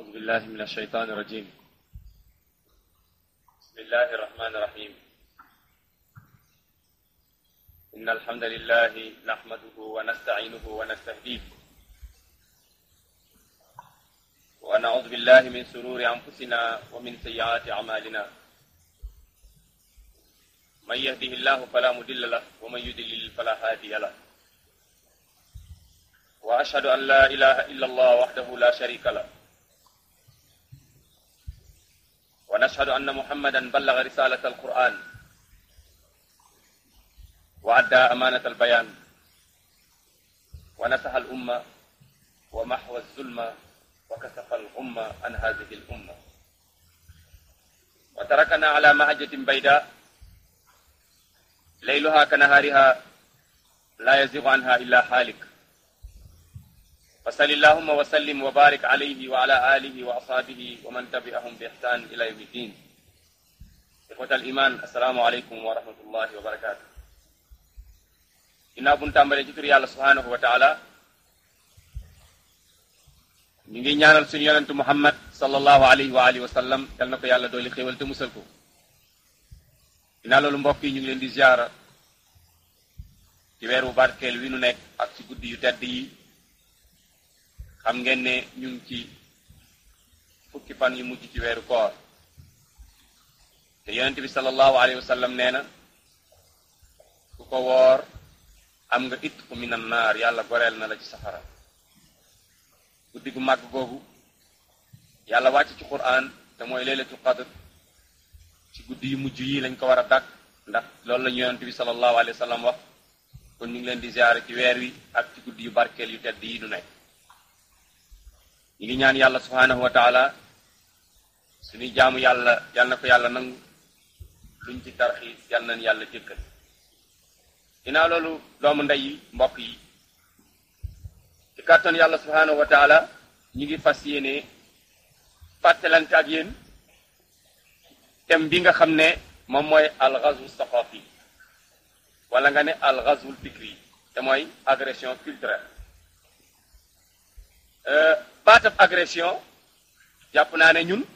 أعوذ بالله من الشيطان الرجيم بسم الله الرحمن الرحيم إن الحمد لله نحمده ونستعينه ونستهديه ونعوذ بالله من سرور أنفسنا ومن سيئات أعمالنا من يهده الله فلا مضل له ومن يضلل فلا هادي له وأشهد أن لا إله إلا الله وحده لا شريك له ونشهد أن محمدا بلغ رسالة القرآن وأدى أمانة البيان ونصح الأمة ومحو الظلم وكسف الغمة عن هذه الأمة وتركنا على مهجة بيداء ليلها كنهارها لا يزيغ عنها إلا حالك فصل اللهم وسلم وبارك عليه وعلى آله وأصحابه ومن تبعهم بإحسان إلى يوم الدين إخوة الإيمان السلام عليكم ورحمة الله وبركاته ginnaaw bu ñu tàmbalee ci tur yàlla subhanahu wa taala ñu ngi ñaanal suñu yonentu muhammad sallallahu alayhi wa alihi wa sallam yal na ko yàlla dooli xéewal te musal ko ginnaaw loolu mbokk yi ñu ngi leen di ziara ci weeru barkeel wi nu nekk ak ci guddi yu tedd yi xam ngeen ne ñu ngi ci fukki fan yu mujj ci weeru koor te yonent bi sallallahu alayhi wa sallam nee na ku ko woor am nga it ku minan naar yàlla goreel na la ci safara guddi gu màgg googu yàlla wàcc ci quran te mooy laylatul qadr ci guddi yu mujj yi lañ ko war a dàkk ndax loolu la ñu yonent bi sallallahu alayhi wa sallam wax kon ñu ngi leen di ziare ci weer wi ak ci guddi yu barkeel yu tedd yi du nekk ñu ngi ñaan yàlla subhanahu wa taala suñuy jaamu yàlla yal na ko yàlla nangu luñ ci tarxiis yal nañ yàlla jëkkal ginnaaw loolu doomu ndey yi mbokk yi ci kàttan yàlla subhanahu wa taala ñu ngi fas yéene fàttalante ak yéen thème bi nga xam ne moom mooy alxazwu saqafi wala nga ne alxazwul fikri te mooy agression culturelle baatab agression jàpp naa ne ñun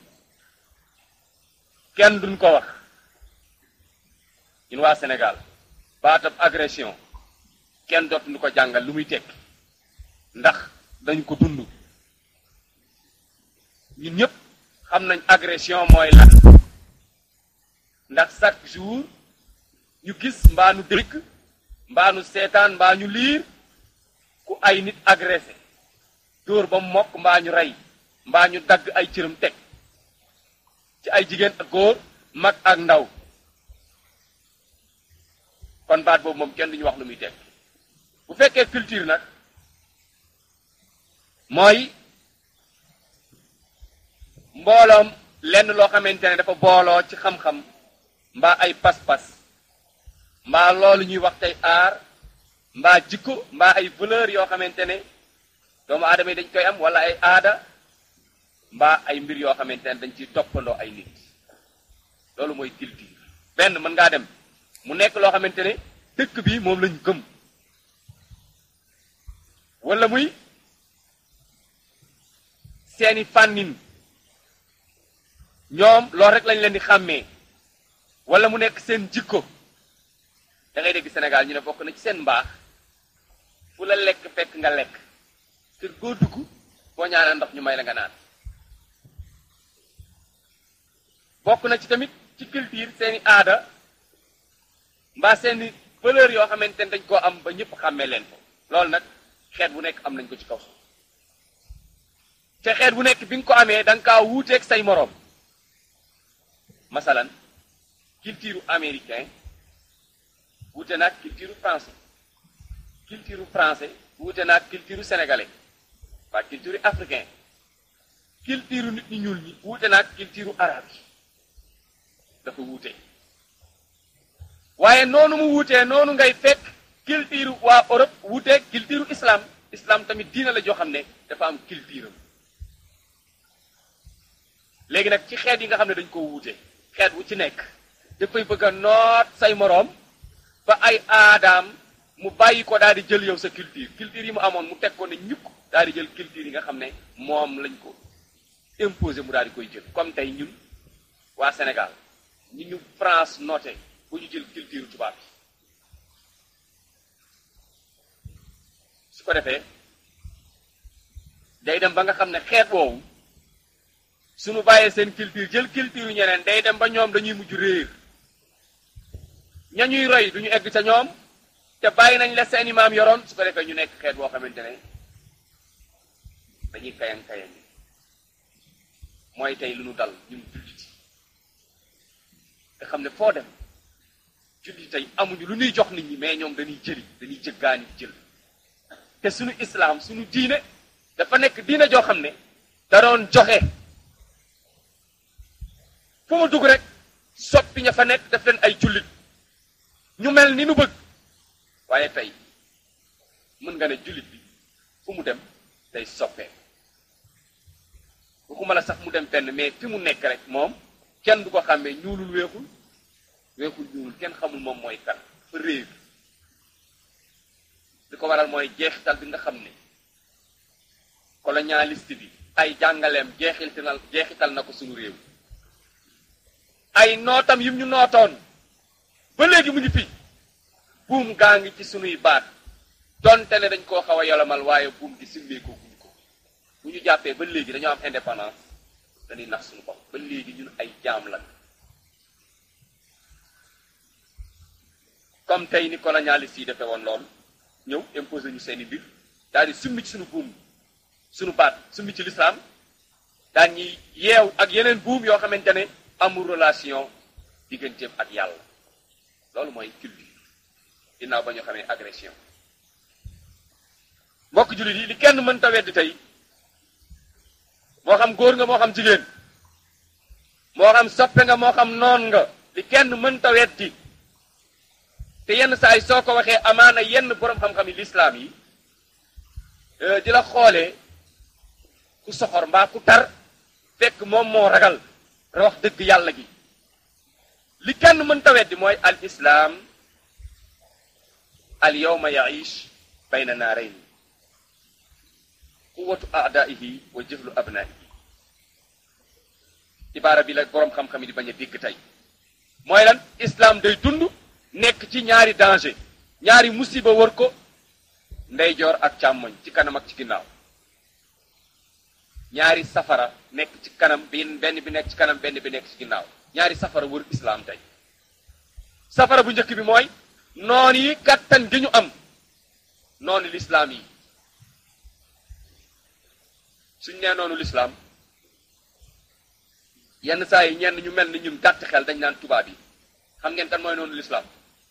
kenn duñ ko wax ñun waa Sénégal baatab agression kenn dootuñu ko jàngal lu muy tekki ndax dañu ko dund ñun ñëpp xam nañ agression mooy lan ndax chaque jour ñu gis mbaa nu dégg mbaa nu seetaan mbaa ñu liir ku ay nit agressé dóor ba mokk mbaa ñu rey mbaa ñu dagg ay cëram teg ci ay jigéen ak góor mag ak ndaw kon baat boobu moom kenn duñu wax lu muy teg bu fekkee culture nag mooy mbooloom lenn loo xamante ne dafa booloo ci xam-xam mbaa ay pas-pas mbaa loolu ñuy wax tey aar mbaa jikko mbaa ay valeur yoo xamante ne doomu aadama yi dañ koy am wala ay aada mbaa ay mbir yoo xamante ne dañ ciy toppandoo ay nit loolu mooy culture benn mën ngaa dem mu nekk loo xamante ne dëkk bi moom lañ gëm wala muy seeni fànnin ñoom loolu rek lañ leen di xàmmee wala mu nekk seen jikko da ngay dégg Sénégal ñu ne bokk na ci seen mbaax fu la lekk fekk nga lekk kër goo dugg boo ñaanee ndox ñu may la nga naan bokk na ci tamit ci culture seeni aada mbaa seeni valeur yoo xamante ne dañ koo am ba ñëpp xàmmee leen ko loolu nag xeet bu nekk am nañ ko ci kaw te xeet bu nekk bi nga ko amee da nga kaa wuuteeg say moroom masalan culture américain wuute naag culture français culture français wuute naag culture sénégalais waa culture africain culture nit ñi ñuul ñi wuute naag culture arabe yi dafa wuute waaye noonu mu wuutee noonu ngay fekk culture waa Europe wuuteeg culture islam islam tamit diina la joo xam ne dafa am culture am léegi nag ci xeet yi nga xam ne dañ ko wuute xeet wu ci nekk dafay bëgg a noot say moroom ba ay aadaam mu bàyyi ko daal di jël yow sa culture culture yi mu amoon mu teg ko ne ñukk daal di jël culture yi nga xam ne moom lañ ko imposé mu daal di koy jël comme tey ñun waa Sénégal ñi ñu France noté bu ñu jël culture tubaab bi su ko defee day dem ba nga xam ne xeet woowu suñu bàyyee seen culture jël culture ñeneen day dem ba ñoom dañuy mujj réer ña ñuy roy duñu egg ca ñoom te bàyyi nañ la seeni maam yoroon su ko defee ñu nekk xeet boo xamante ne dañuy kayan kayan yi mooy tey lu nu dal ñun julliti nga xam ne foo dem julli tey amuñu lu ñuy jox nit ñi mais ñoom dañuy jëli dañuy jëggaani jël te suñu islaam suñu diine dafa nekk diine joo xam ne da doon joxe fu mu dugg rek soppi ña fa nekk def leen ay jullit ñu mel ni nu bëgg waaye tey mën nga ne jullit bi fu mu dem day soppee waxuma la sax mu dem fenn mais fi mu nekk rek moom kenn du ko xàmmee ñuulul weexul weexul ñuulul kenn xamul moom mooy kan fa réer li ko waral mooy jeexital bi nga xam ne colonialiste bi ay jàngaleem jeexital jeexital na ko suñu réew ay nootam yim ñu nootoon ba léegi mu ngi fi buum gaa ngi ci sunuy baat donte ne dañ koo xaw a yolomal waaye buum gi simmeekoo guñ ko bu ñu jàppee ba léegi dañoo am indépendance dañuy nax suñu bopp ba léegi ñun ay jaam lan comme tey ni colonialiste yi defee woon loolu ñëw imposé ñu seeni mbir daal di summi ci suñu buum suñu baat summi ci lislaam daan ñuy yeew ak yeneen buum yoo xamante ne amul relation digganteem ak yàlla loolu mooy culture ginnaaw ba ñu xamee agression mbokk jullit yi li kenn mënta weddi tey moo xam góor nga moo xam jigéen moo xam soppe nga moo xam noon nga li kenn mënta weddi te yenn saa yi soo ko waxee amaana yenn boroom xam-xam yi lislaam yi di la xoolee ku soxor mbaa ku tar fekk moom moo ragal wax dëgg yàlla gi li kenn mënta weddi mooy al islaam al yawma yaish bayna naarayn quwatu aadaihi wa jëflu abnaihi ibaara bi la boroom xam-xam yi di bañ a dégg tey mooy lan islaam day dund nekk ci ñaari danger ñaari musiba wër ko ndeyjoor ak càmmoñ ci kanam ak ci ginnaaw ñaari safara nekk ci kanam benn benn bi nekk ci kanam benn bi nekk ci ginnaaw ñaari safara wër islaam tey safara bu njëkk bi mooy noon yi kattan gi ñu am noonu lislaam yi suñ nee noonu lislaam yenn saa yi ñenn ñu mel ni ñun gàtt xel dañ naan tubaab yi xam ngeen kan mooy noonu lislaam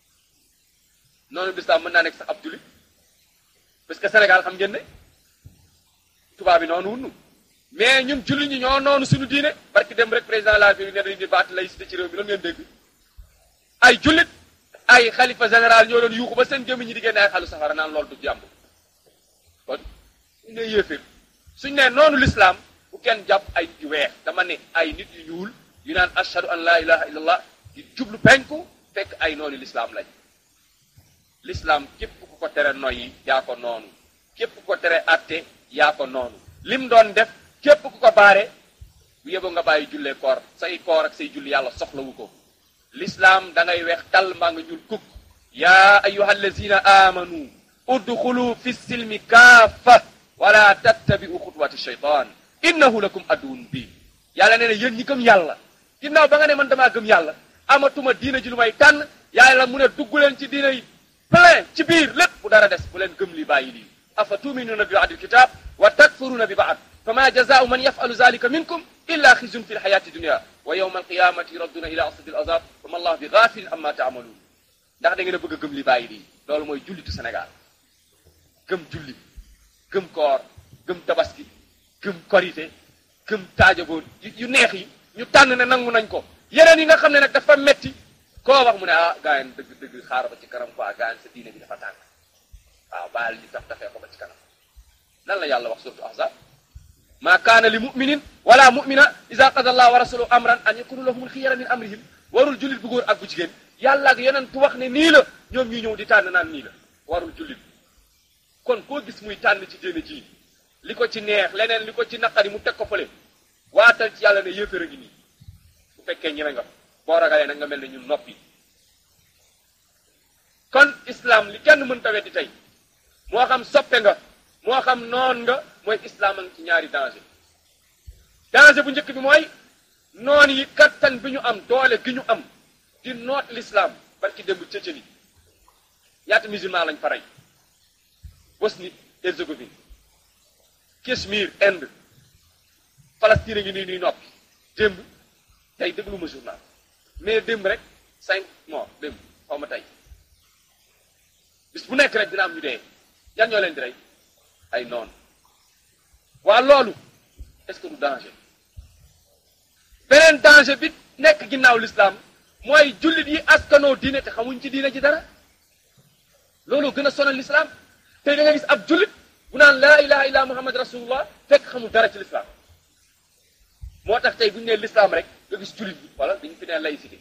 noonu lislaam mën naa nekk sax ab jullit parce que Sénégal xam ngeen ne tubaab yi noonu wunnu mais ñun jullit ñi ñoo noonu suñu diine parce que dem rek président de la République ne dañu di baat laïcité ci réew mi loolu ngeen dégg ay jullit ay xalifa général ñoo doon yuuxu ba seen gémmiñ ñi di génne ay xalu safara naan loolu du jàmb kon suñ ne yéeféer suñ ne noonu lislaam bu kenn jàpp ay nit yu weex dama ne ay nit yu ñuul yu naan ashhadu an la ilaha illallah di jublu penku fekk ay noonu lislaam lañ lislaam képp ku ko tere noyyi yaa ko noonu képp ku ko tere atte yaa ko noonu lim doon def képp ku ko baare bu yeboo nga bàyyi jullee koor say koor ak say julli yàlla soxlawu ko lislaam da ngay weex tal mbaa nga ñuul kukk yaa ayuha allazina amanu udxulu fi silmi kaafa wala tattabi'u xutwati shaytan innahu lakum aduwwun bi yàlla nee na yéen ñi gëm yàlla ginnaaw ba nga ne man damaa gëm yàlla amatuma diina ji lu may tànn yàlla mu ne dugg leen ci diina yi plein ci biir lépp bu dara des bu leen gëm li bàyyi lii afa tuminuuna bi ba'dil kitab wa takfuruuna bi ba'd fama jazaa'u man yaf'alu zalika minkum illa xizyun fi lxayati dunya wa yawma alqiyamati yuradduna ila asadi al azab wa ma allah bi ghafilin amma ta'malun ndax da ngeen a bëgg a gëm li bàyyi lii loolu mooy jullitu Sénégal gëm julli gëm koor gëm tabaski gëm korité gëm taajaboon yu neex yi ñu tànn ne nangu nañ ko yeneen yi nga xam ne nag dafa metti koo wax mu ne ah gaa yi dëgg dëgg xaar ba ci kanam quoi gaa yi sa diine bi dafa tàng waaw baal li tax tafee ko ba ci kanam lan la yàlla wax surtout ahzab ma kaana li muminin wala mumina ida qada allah wa rasuluhu amran an yakunu lahumul xiyara min amrihim warul jullit bu góor ak bu jigéen yàlla ak yeneen tu wax ne nii la ñoom ñuy ñëw di tànn naan nii la warul jullit kon koo gis muy tànn ci diine ji li ko ci neex leneen li ko ci naqari mu teg ko fële waatal ci yàlla ne yéefar a ngi nii bu fekkee ñeme nga boo ragalee nag nga mel ne ñun noppi kon islam li kenn mën tawet di tey moo xam soppe nga moo xam noon nga mooy islam a ngi ci ñaari danger danger bu njëkk bi mooy noon yi kattan bi ñu am doole gi ñu am di noot l'islam barki démb Tchétchénie ñaata musulman lañ fa rey Bosnie Herzégovine Cachemire Inde Palestine ngi nii nuy noppi démb tey déglu ma journal mais démb rek cinq morts démb xaw ma tey bis bu nekk rek dina am ñu dee yan ñoo leen di rey ay noonu waa loolu est-ce que du danger beneen danger bi nekk ginnaaw l'islam mooy jullit yi askanoo diine te xamuñ ci diine ci dara loolu gën a sonal l'islam tey da nga gis ab jullit bu naan laa ilaha illa muhammad rasulullah fekk xamul dara ci l'islam moo tax tey bu ñu nee l'islam rek nga gis jullit bi wala dañu fi nee laïcité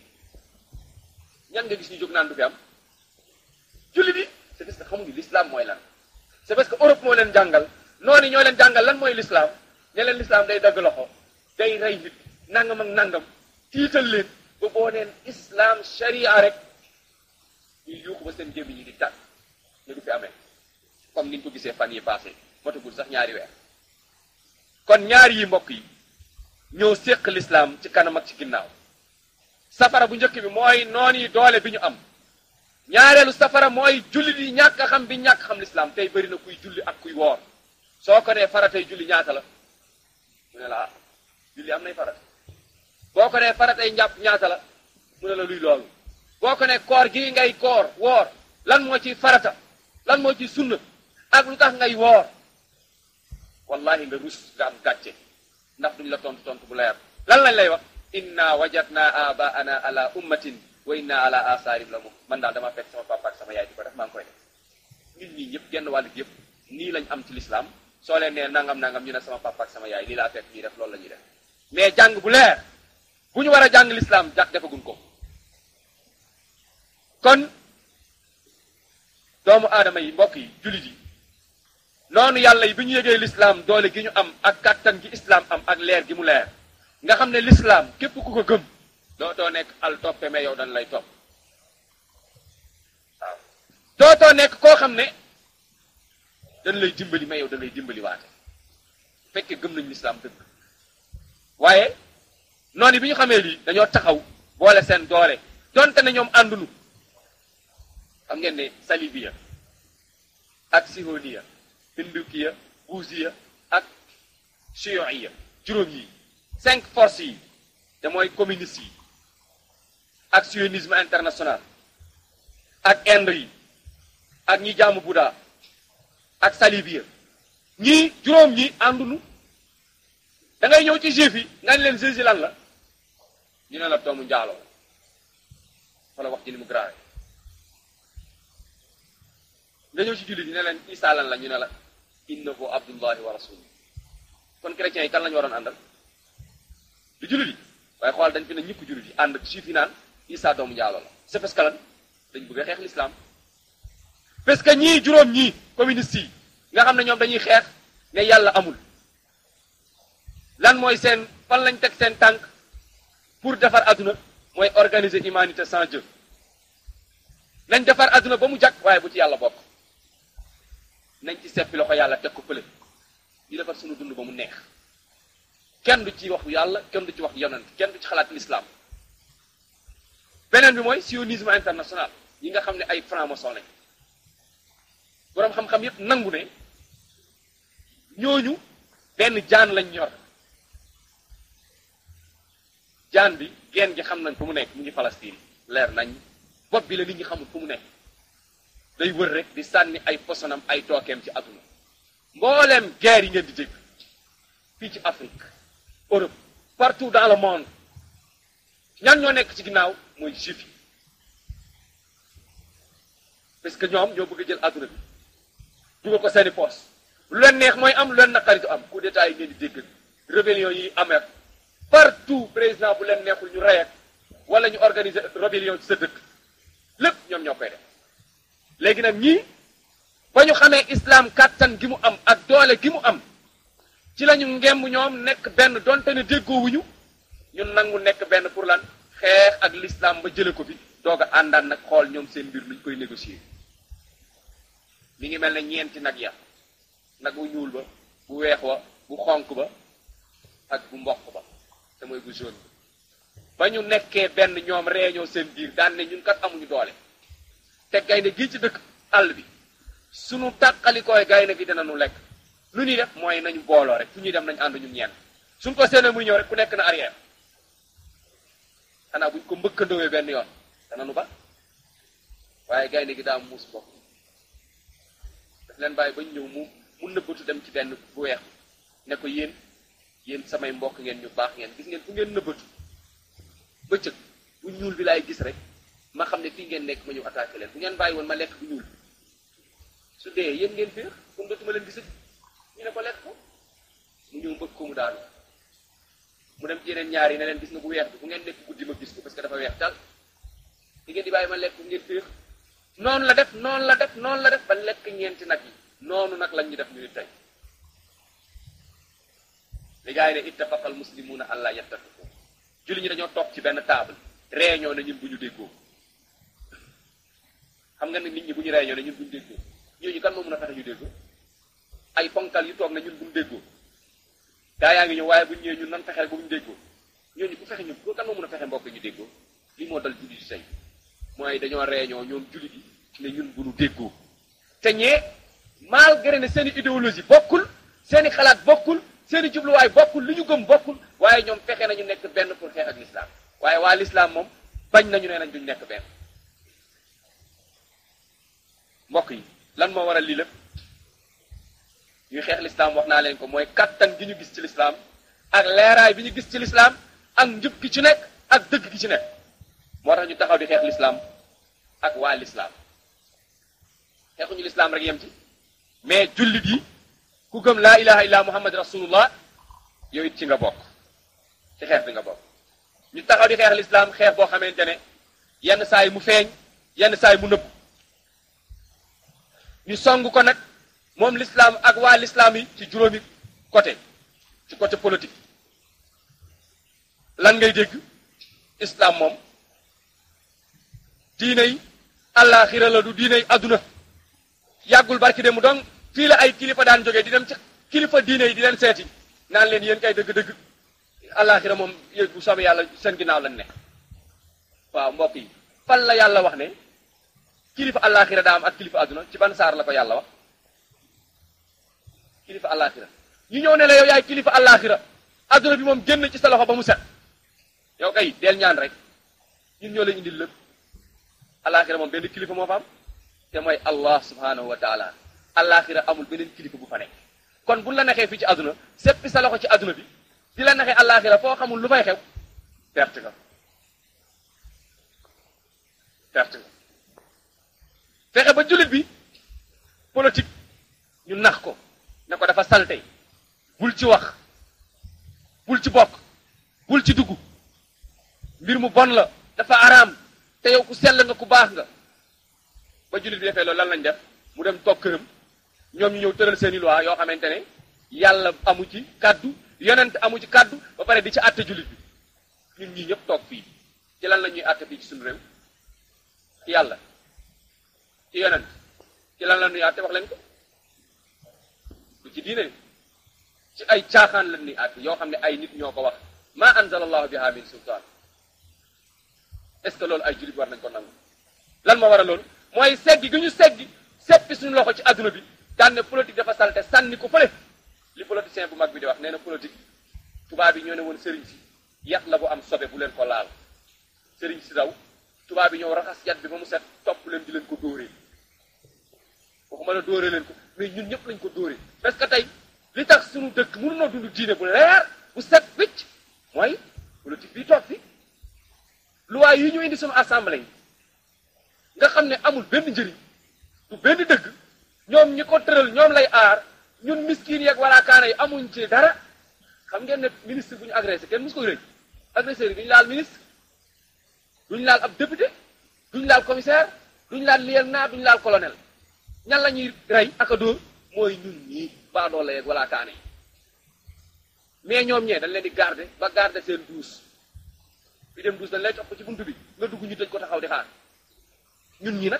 ñan nga gis ñu jóg naan du fi am jullit yi c'est parce que xamuñu l'islam mooy lan c'est parce que Europe moo leen jàngal noonu ñoo leen jàngal lan mooy l'islam ne leen l'islam day dagg loxo day rey nit nangam ak nangam tiital leen ba boo neen islam sharia rek ñuy yuuxu ba seen gémmiñ ñi di tàgg ne du fi amee comme niñ ko gisee fan yi passé matagul sax ñaari weer kon ñaar yi mbokk yi ñoo séq l'islam ci kanam ak ci ginnaaw safara bu njëkk bi mooy noon yi doole bi ñu am ñaareelu safara mooy jullit yi ñàkk a xam bi ñàkk xam l'islam tey bëri na kuy julli ak kuy woor soo ko nee faratay julli ñaata la mu ne la ah julli am nay farata boo ko nee faratay njàpp ñaata la mu ne la luy loolu boo ko ne koor gii ngay koor woor lan moo ci farata lan moo ci sunna ak lu tax ngay woor wallahi nga rus nga am gàcce ndax duñ la tontu tontu bu leer lan lañ lay wax inna wajadna abaana ala ummatin wa inna ala asaarim la mu man daal dama fekk sama papa ak sama yaay di ko def maa ngi koy def ñun ñii ñëpp genn wàll gi yëpp nii lañ am ci l'islam soo leen nee nangam nangam ñu ne sama papa ak sama yaay lii laa fekk ñuy def loolu la ñuy def mais jàng bu leer bu ñu war a jàng l'islam jàpp defagun ko kon doomu aadama yi mbokk yi jullit yi noonu yàlla yi bi ñu yëgee l'islam doole gi ñu am ak kàttan gi islam am ak leer gi mu leer nga xam ne l'islam képp ku ko gëm dootoo nekk al toppe mais yow dañ lay topp waaw dootoo nekk koo xam ne dañ lay dimbali mais yow dañ lay dimbali waate fekkee gëm nañu l'islam dëgg waaye noonu bi ñu xamee lii dañoo taxaw boole seen doole donte ne ñoom àndunu xam ngeen ne salibiya ak sihoniya hindukiya buusiya ak chiiya juróom yi cinq forces yi te mooy communiste yi ak sionisme international ak Inde yi ak ñi jaamu Bouddha ak salibiya ñii juróom ñi àndunu da ngay ñëw ci juif yi nga ne leen Jésus lan la ñu ne la doomu njaaloo wala wax ji ni mu grave nga ñëw ci jullit yi ne leen Isa lan la ñu ne la innahu abdullahi wa rasuluhu kon chrétiens yi kan la ñu waroon àndal du jullit yi waaye xool dañ fi ne ñëpp jullit yi ànd juif yi naan Isa doomu njaaloo la c'est parce que lan dañ bëgg a xeex l'islam parce que ñii juróom ñii communistes yi nga xam ne ñoom dañuy xeex ne yàlla amul lan mooy seen fan lañ teg seen tànk pour defar adduna mooy organiser humanité sans Dieu nañ defar adduna ba mu jag waaye bu ci yàlla bokk nañ ci seppi loxo yàlla teg ko fële ñu defar sunu dund ba mu neex kenn du ci wax yàlla kenn du ci wax yonent kenn du ci xalaat l'islam beneen bi mooy sionisme international yi nga xam ne ay franc-maçon lañ boroom xam-xam yépp nangu ne ñooñu benn jaan lañ ñor jaan bi geen gi xam nañ fu mu nekk mu ngi Palestine leer nañ bopp bi la nit ñi xamul fu mu nekk day wër rek di sànni ay posonam ay tookeem ci àdduna mbooleem guerre yi ngeen di dégg fii ci Afrique Europe partout dans le monde ñan ñoo nekk ci ginnaaw mooy juif yi parce que ñoom ñoo bëgg a jël àdduna bi dugal ko seeni poos lu leen neex mooy am lu leen naqari du am coup d'état yi ngeen di dégg rébellion yi amee partout président bu leen neexul ñu rey ak wala ñu organiser rébellion ci sa dëkk lépp ñoom ñoo koy def léegi nag ñii ba ñu xamee islam kàttan gi mu am ak doole gi mu am ci lañu ngemb ñoom nekk benn donte ne déggoowuñu ñun nangu nekk benn pour lan xeex ak l'islam ba jële ko fi doog a àndaan nag xool ñoom seen mbir luñ koy négocier mi ngi mel ne ñeenti nag ya nag bu ñuul ba bu weex wa bu xonk ba ak bu mboq ba te mooy bu jaune ba ñu nekkee benn ñoom réunion seen biir daan ne ñun kat amuñu doole te gaynde gii ci dëkk àll bi sunu tàqalikooy gaynde gi dina nu lekk lu ñuy def mooy nañu booloo rek fu ñuy dem nañu ànd ñun ñeen suñ ko séenee muy ñëw rek ku nekk na arrière xanaa buñ ko mbëkkandoowee benn yoon dana nu ba waaye gaynde gi daa muus bopp daf leen bàyyi bañ ñëw mu mu nëbbatu dem ci benn bu weex ne ko yéen yéen samay mbokk ngeen ñu baax ngeen gis ngeen fu ngeen nëbbatu bëccëg bu ñuul bi laay gis rek ma xam ne fii ngeen nekk ma ñëw attaqué leen bu ngeen bàyyi woon ma lekk bu ñuul su dee yéen ngeen féex comme dootuma leen gisati ñu ne ko lekk ko mu ñëw mbëgg ko mu daanu mu dem ci yeneen ñaar yi ne leen gis nga bu weex bi bu ngeen nekk guddi ma gis ko parce que dafa weex tal di ngeen di bàyyi ma lekk bu ngeen féex noonu la def noonu la def noonu la def ba lekk ñeenti nag yi noonu nag lañ ñu def ñu ni tey li gaa yi ne ittafaqa al muslimuna an la yattafiqu julli ñi dañoo toog ci benn table réunion ne ñun bu ñu déggoo xam nga ne nit ñi bu ñu réunion ne ñun bu ñu déggoo ñooñu kan moo mën a fexe ñu déggoo ay ponkal yu toog ne ñun bu ñu déggoo gaa yaa ngi ñëw waaye bu ñu ñëwee ñun nan fexeel ba bu ñu déggoo ñooñu ku fexe ñu ko kan moo mën a fexe mbokk ñu déggoo lii moo dal julli di tey mooy dañoo réunion ñoom julli di ne ñun bu ñu déggoo te ñee malgré ne seen i idéologie bokkul seen i xalaat bokkul seen i jubluwaay bokkul li ñu gëm bokkul waaye ñoom fexe nañu nekk benn pour xeex ak l'islam waaye waa l'islam moom bañ nañu nee nañ duñ nekk benn mbokk yi lan moo waral lii lépp ñuy xeex l'islam wax naa leen ko mooy kattan gi ñu gis ci l'islam ak leeraay bi ñu gis ci l'islam ak njub gi ci nekk ak dëgg gi ci nekk moo tax ñu taxaw di xeex l'islam ak waa l'islam xeexuñu l'islam rek yem ci mais jullit yi ku gëm laa ilaha illa muhammad rasulullah yow it ci nga bokk ci xeex bi nga bokk ñu taxaw di xeex l'islam xeex boo xamante ne yenn saa yi mu feeñ yenn saa yi mu nëbb ñu song ko nag moom l'islam ak waa l'islam yi ci juróomi côté ci côté politique lan ngay dégg islam moom diine yi àllaaxira la du diine yi adduna yàggul barki dem mu donc fii la ay kilifa daan jógee di dem ci kilifa diine yi di leen seeti naan leen yéen kay dëgg-dëgg àllaaxira moom yéen bu soobee yàlla seen ginnaaw lañ ne waaw mbokk yi fan la yàlla wax ne kilifa àllaaxira daa am ak kilifa adduna ci ban saar la ko yàlla wax kilifa àllaaxira ñu ñëw ne la yow yaay kilifa àllaaxira adduna bi moom génn ci sa loxo ba mu set yow kay del ñaan rek ñun ñoo leen indil lépp àllaaxira moom benn kilifa moo fa am te mooy allah subhanahu wa taala àllaaxira amul beneen kilifa bu fa nekk kon buñ la nexee fii ci adduna seppi sa loxo ci adduna bi di la nexee àllaaxira foo xamul lu fay xew perte nga perte nga fexe ba jullit bi politique ñu nax ko ne ko dafa salte bul ci wax bul ci bokk bul ci dugg mbir mu bon la dafa araam te yow ku sell nga ku baax nga ba jullit bi defee loolu lan lañ def mu dem toog këram ñoom ñu ñëw tëral seeni loi yoo xamante ne yàlla amu ci kàddu yonent amu ci kàddu ba pare di ci àtte jullit bi ñun ñii ñëpp toog fii ci lan la ñuy àtte fii ci suñu réew ci yàlla ci yonent ci lan la ñuy àtte wax leen ko du ci diine ci ay caaxaan la ñuy àtte yoo xam ne ay nit ñoo ko wax ma anzala allahu biha min sultaan est-ce que loolu ay jullit war nañ ko nangu lan moo war a loolu mooy seggi gi ñu seggi seppi suñu loxo ci adduna bi daan ne politique dafa salte sànni ko fële li politicien bu mag bi di wax nee na politique tubaab yi ñoo ne woon sëriñ si yat la bu am sobe bu leen ko laal sëriñ si daw tubaab yi ñëw raxas yat bi ba mu set topp leen di leen ko dóoree waxuma la dóoree leen ko mais ñun ñëpp lañ ko dóoree parce que tey li tax suñu dëkk mënunoo dund diine bu leer bu set wicc mooy politique bi toog fi loi yi ñu indi suñu assemblée yi nga xam ne amul benn njëriñ du benn dëgg ñoom ñi ko tëral ñoom lay aar ñun miskin yeeg wala kaana yi amuñ ci dara xam ngeen ne ministre bu ñu agressé kenn mus ko rëy agresseur yi duñu laal ministre duñu laal ab député duñu laal commissaire duñu laal lieutenant duñu laal colonel ñan la ñuy rey ak a dóor mooy ñun ñii baadoo la yeeg wala kaana yi mais ñoom ñee dañ leen di garder ba garder seen duus bi dem duus dañ lay topp ci buntu bi nga dugg ñu tëj ko taxaw di xaar ñun ñi nag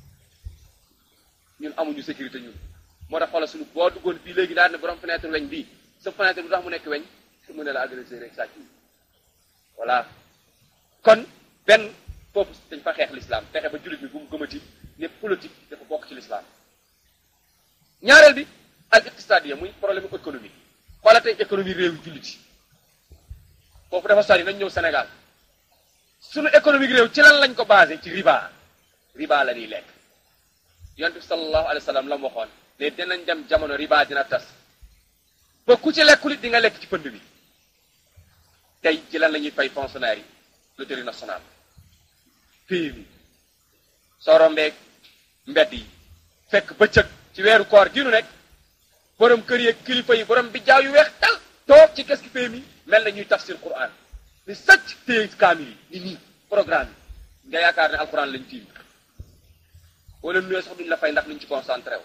ñun amuñu sécurité ñun moo tax xoolal suñu boo duggoon fii léegi daal ne borom fenêtre weñ bii sa fenêtre bu tax mu nekk weñ mu ne la agressé rek sàcc yi voilà kon benn foofu dañ fa xeex l'islam fexe ba jullit bi bu mu gëmati ne politique dafa bokk ci l'islam ñaareel bi al iqtisadiya muy problème économique xoola tey économie réew jullit yi foofu dafa sori nañ ñëw Sénégal suñu économique réew ci lan lañ ko basé ci riba riba la ñuy lekk yonent bi sallallahu alayhi wa sallam la mu waxoon ne dinañ dem jamono riba dina tas ba ku ci lekkulit di nga lekk ci pënd bi tey ci lan la ñuy fay fonctionnaire yi loterie nationale PMI soo rombeeg mbedd yi fekk bëccëg ci weeru koor gi nu nekk borom kër yeeg kilifa yi borom bi jaaw yu weex tal toog ci kes ki PMI mel na ñuy tafsir Qur'an ni sëcc téye kaamil yi ni nii programme yi nga yaakaar ne alquran lañ tiim wala nuyoo sax duñ la fay ndax luñ ci concentré wu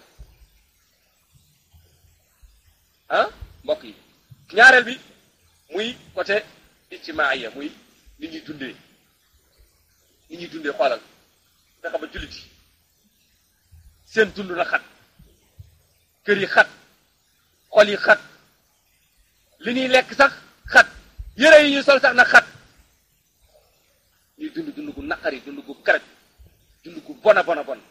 ah mbokk yi ñaareel bi muy côté ijtimaaya muy ni ñuy dundee ni ñuy dundee xoolal fexe ba jullit yi seen dund na xat kër yi xat xol yi xat li ñuy lekk sax xat yére yi ñuy sol sax na xat ñuy dund dund gu naqari dund gu karaj dund gu bona bona bon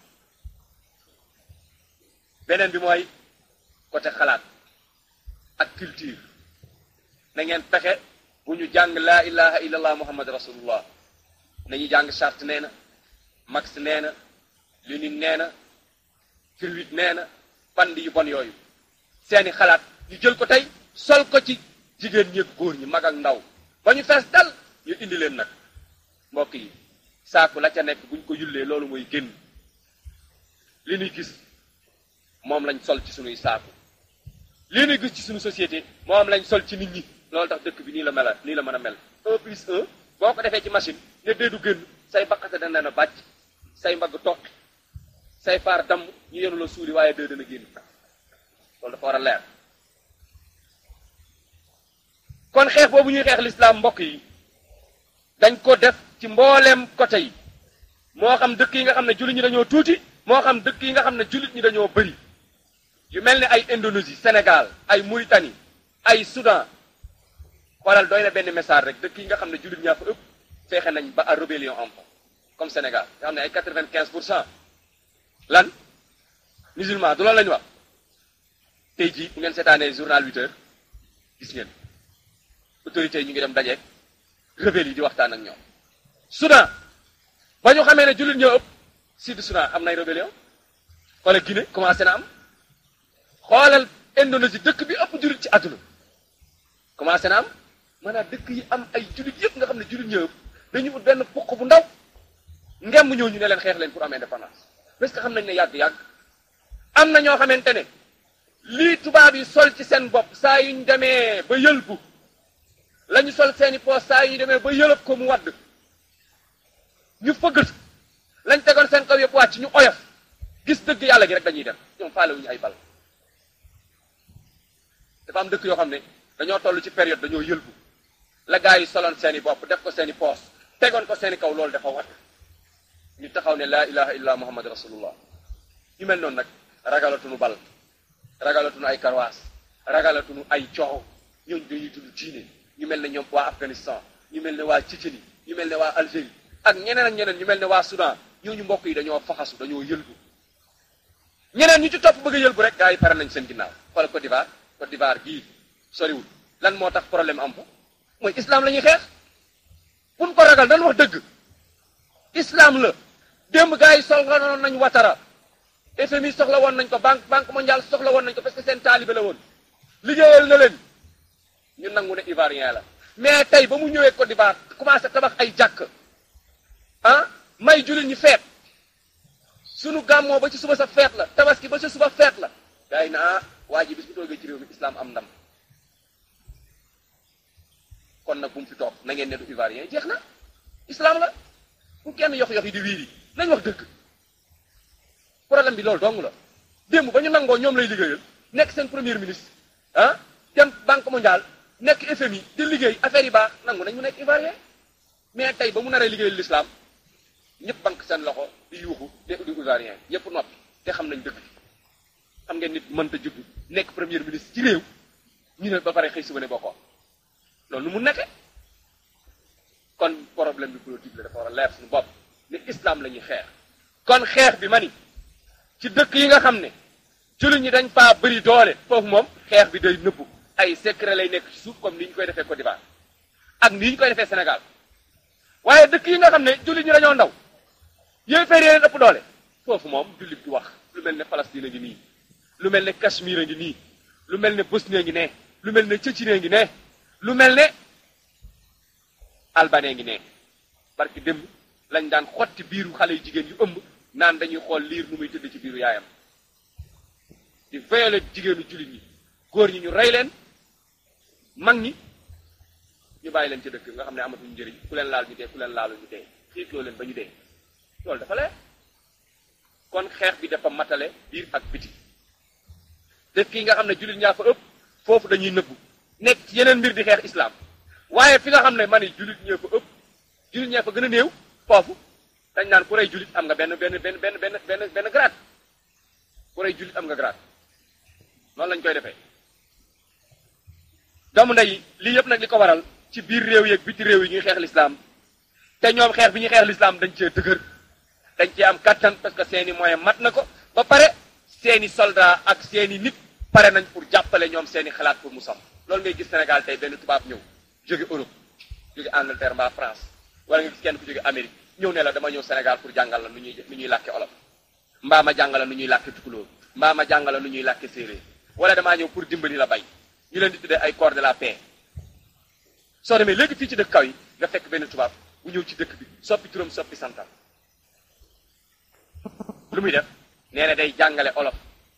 beneen bi mooy côté xalaat ak culture na ngeen fexe bu ñu jàng laa ilaha illallah muhammad rasulullah nañu jàng charte nee na Marx nee na Lénine nee na Firwit nee na band yu bon yooyu seeni xalaat ñu jël ko tey sol ko ci jigéen ñi ak góor ñi mag ak ndaw ba ñu fees dal ñu indi leen nag mbokk yi saaku la ca nekk buñ ko yullee loolu mooy génn li ñuy gis moom lañ sol ci sunuy saaku li ñuy gis ci sunu société moom lañ sol ci nit ñi loolu tax dëkk bi nii la mel nii la mën a mel un plus un boo ko defee ci machine ne dee du génn say baqate dana na bàcc say mbagg toq say faar damm ñu yenu la suuli waaye dee dana génn loolu dafa war a leer kon xeex boobu ñuy xeex lislaam mbokk yi dañ ko def ci mbooleem côté yi moo xam dëkk yi nga xam ne jullit ñi dañoo tuuti moo xam dëkk yi nga xam ne jullit ñi dañoo bëri yu mel ni ay Indonésie Sénégal ay Mauritanie ay Soudan xoolal doy na benn message rek dëkk yi nga xam ne jullit ñaa fa ëpp feexe nañ ba à rébellion am fa comme Sénégal nga xam ne ay quatre-vingt-quinze pour cent lan musulman du loolu la ñu wax tey jii bu ngeen seetaanee journal huit heures gis ngeen autorités yi ñu ngi dem dajeeg rebelle yi di waxtaan ak ñoom Soudan ba ñu xamee ne jullit ñoo ëpp sud Soudan am nay rébellion xoolal Guinée commencé na am xoolal Indonésie dëkk bi ëpp jullit ci àdduna commencé na am maanaam dëkk yi am ay jullit yëpp nga xam ne jullit ñoo ëpp dañu ut benn puq bu ndaw ngem ñëw ñu ne leen xeex leen pour am indépendance parce que xam nañ ne yàgg-yàgg am na ñoo xamante ne lii tubaab yi sol ci seen bopp saa yu ñu demee ba yëlbu la ñu sol seeni poos saa yu ñu demee ba yëlëb ko mu wadd ñu fëggatu lañ tegoon seen kaw yëpp wàcc ñu oyof gis dëgg yàlla gi rek dañuy dem ñoom faalewuñu ay bal dafa am dëkk yoo xam ne dañoo toll ci période dañoo yëlbu la gaa yi soloon seeni bopp def ko seeni poos tegoon ko seeni kaw loolu dafa wadd ñu taxaw ne laa ilaha illa muhammad rasulullah ñu mel noonu nag ragalatuñu bal ragalatuñu ay karwaas ragalatuñu ay coow ñooñu dañuy tudd diine ñu mel ne ñoom waa Afghanistan ñu mel ne waa Tchétchénie ñu mel ne waa Algérie ak ñeneen ak ñeneen ñu mel ne waa Soudan ñooñu mbokk yi dañoo faxasu dañoo yëlbu ñeneen ñu ci topp bëgg a yëlbu rek gaa yi pare nañ seen ginnaaw xool Côte d'Ivoire Côte d'Ivoire gii soriwul lan moo tax problème am fa mooy islam la ñuy xeex buñ ko ragal dañ wax dëgg islam la démb gaa yi soxla woon nañ watara FMI soxla woon nañ ko banque banque mondiale soxla woon nañ ko parce que seen taalibe la woon liggéeyal na leen ñu nangu ne ivoirien la mais tey ba mu ñëwee Côte d'Ivoire commencé tabax ay jàkk ah may jullit ñi feet sunu gàmmoo ba ci suba sa feet la tabaski ba ci suba feet la gaa yi na ah waa ji bis bu toogee ci réew mi islam am ndam kon nag bu mu fi toog na ngeen ne du ivoirien jeex na islam la bu kenn yox yox yi di wiiri nañ wax dëgg problème bi loolu dong la démb ba ñu nangoo ñoom lay liggéeyal nekk seen premier ministre ah dem banque mondiale nekk FMI di liggéey affaire yi baax nangu nañ mu nekk ivoirien mais tey ba mu naree liggéeyal l'islam ñëpp banque seen loxo di yuuxu te di ivoirien ñëpp noppi te xam nañ dëgg xam ngeen nit mënta judd nekk premier ministre ci réew ñu ne ba pare xëy suba ne bokkoo loolu nu mu nekke kon problème bi politique la dafa war a leer suñu bopp ne islam la ñuy xeex kon xeex bi ma ni ci dëkk yi nga xam ne jullit ñi dañ faa bëri doole foofu moom xeex bi day nëbbu ay secret lay nekk ci suuf comme ni ñu koy defee Côte d'Ivoire ak ni ñu koy defee Sénégal waaye dëkk yi nga xam ne jullit ñi dañoo ndaw yooyu fay leen ëpp doole foofu moom jullit du wax lu mel ne Palestine a ngi nii lu mel ne Cachemire a ngi nii lu mel ne Bosnie a ngi ne lu mel ne Tchétchénie a ngi ne lu mel ne Albanie ngi ne parce que démb lañ daan xotti biiru xale yu jigéen yu ëmb naan dañuy xool liir nu muy tëdd ci biiru yaayam di violer jigéenu jullit ñi góor ñi ñu rey leen mag ñi ñu bàyyi leen ci dëkk nga xam ne amatuñu njëriñ ku leen laal ñu dee ku leen laalu ñu dee xiitloo leen ba ñu dee loolu dafa leer kon xeex bi dafa matale biir ak biti dëkk yi nga xam ne jullit ñaa fa ëpp foofu dañuy nëbbu nekk ci yeneen mbir di xeex islam waaye fi nga xam ne man jullit ñee fa ëpp jullit ñee fa gën a néew foofu dañ naan ku rey jullit am nga benn benn benn benn benn benn benn grade ku rey jullit am nga grade noonu lañ koy defee doomu ndey lii yëpp nag li ko waral ci biir réew yeeg biti réew yi ñuy xeex lislaam te ñoom xeex bi ñuy xeex lislaam dañ cee dëgër dañ cee am kattan parce que seeni moyen mat na ko ba pare seeni soldat ak seeni nit pare nañ pour jàppale ñoom seeni xalaat pour mu sam loolu ngay gis Sénégal tey benn tubaab ñëw jóge Europe jóge Angleterre mbaa France wala nga gis kenn ku jóge Amérique ñëw ne la dama ñëw Sénégal pour jàngal la nu ñuy nu ñuy làkke olof mbaa ma jàngal la nu ñuy làkke tukulóor mbaa ma jàngal la nu ñuy làkke séeréer wala damaa ñëw pour dimbali la bay ñu leen di tuddee ay corps de la paix soo demee léegi fii ci dëkk kaw yi nga fekk benn tubaab bu ñëw ci dëkk bi soppi turam soppi santam lu muy def nee na day jàngale olof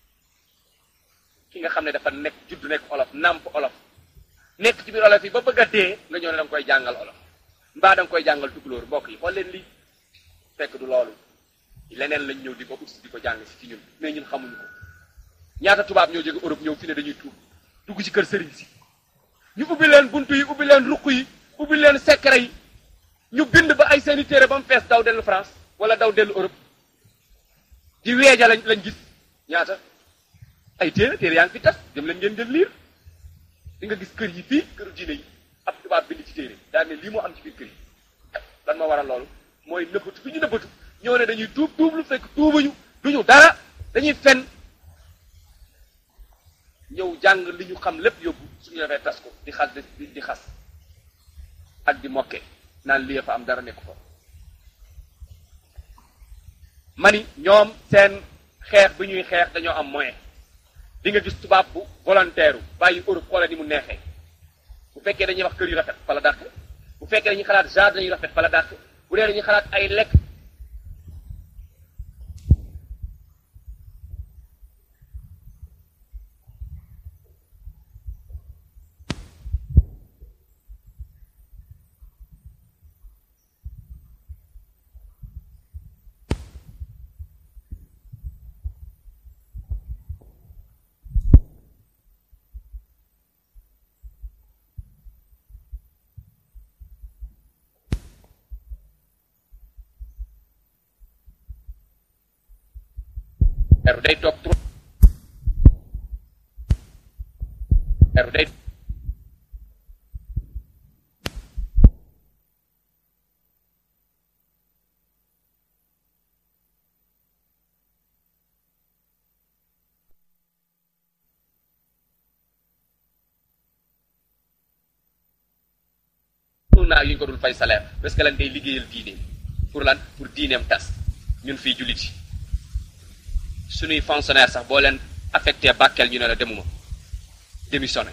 ki nga xam ne dafa nekk juddu nekk olof nàmp olof nekk ci biir olof yi ba bëgg a dee nga ñëw ne da nga koy jàngal olof mbaa da nga koy jàngal tukulóor mbokk yi xool leen lii fekk du loolu leneen lañ ñëw di ko ut di ko jàng si ci ñun mais ñun xamuñu ko ñaata tubaab ñoo jóge Europe ñëw fi ne dañuy tuub dugg ci kër sëriñ si ñu ubbi leen buntu yi ubbi leen ruq yi ubbi leen secret yi ñu bind ba ay seeni téere ba mu fees daw dellu France wala daw dellu Europe di weeja lañ lañ gis ñaata ay téere téere yaa ngi fi tas dem leen ngeen jël liir di nga gis kër yi fii këru diine yi ab tubaab bind ci téere daa ne lii moo am ci biir kër yi lan moo waral loolu mooy nëbbatu fi ñu nëbbatu ñëw ne dañuy tuub tuub lu fekk tuubuñu duñu dara dañuy fen ñëw jàng li ñu xam lépp yóbbu suñu defee tas ko di xas di di xas ak di mokke naan lii fa am dara nekk ko mani ñoom seen xeex bi ñuy xeex dañoo am moyen di nga gis tubaab bu volontaire bàyyi Europe xoola ni mu neexee bu fekkee dañuy wax kër yu rafet fa la dàq bu fekkee dañuy xalaat jardin yu rafet fa la dàq bu dee dañuy xalaat ay lekk er day toog trop er day naa yu ñu ko dul fay salaire parce que lan day liggéeyal diine pour lan pour diineem tas ñun fii jullit yi suñuy fonctionnaire sax boo leen affecté Bakel ñu ne la demuma démissionné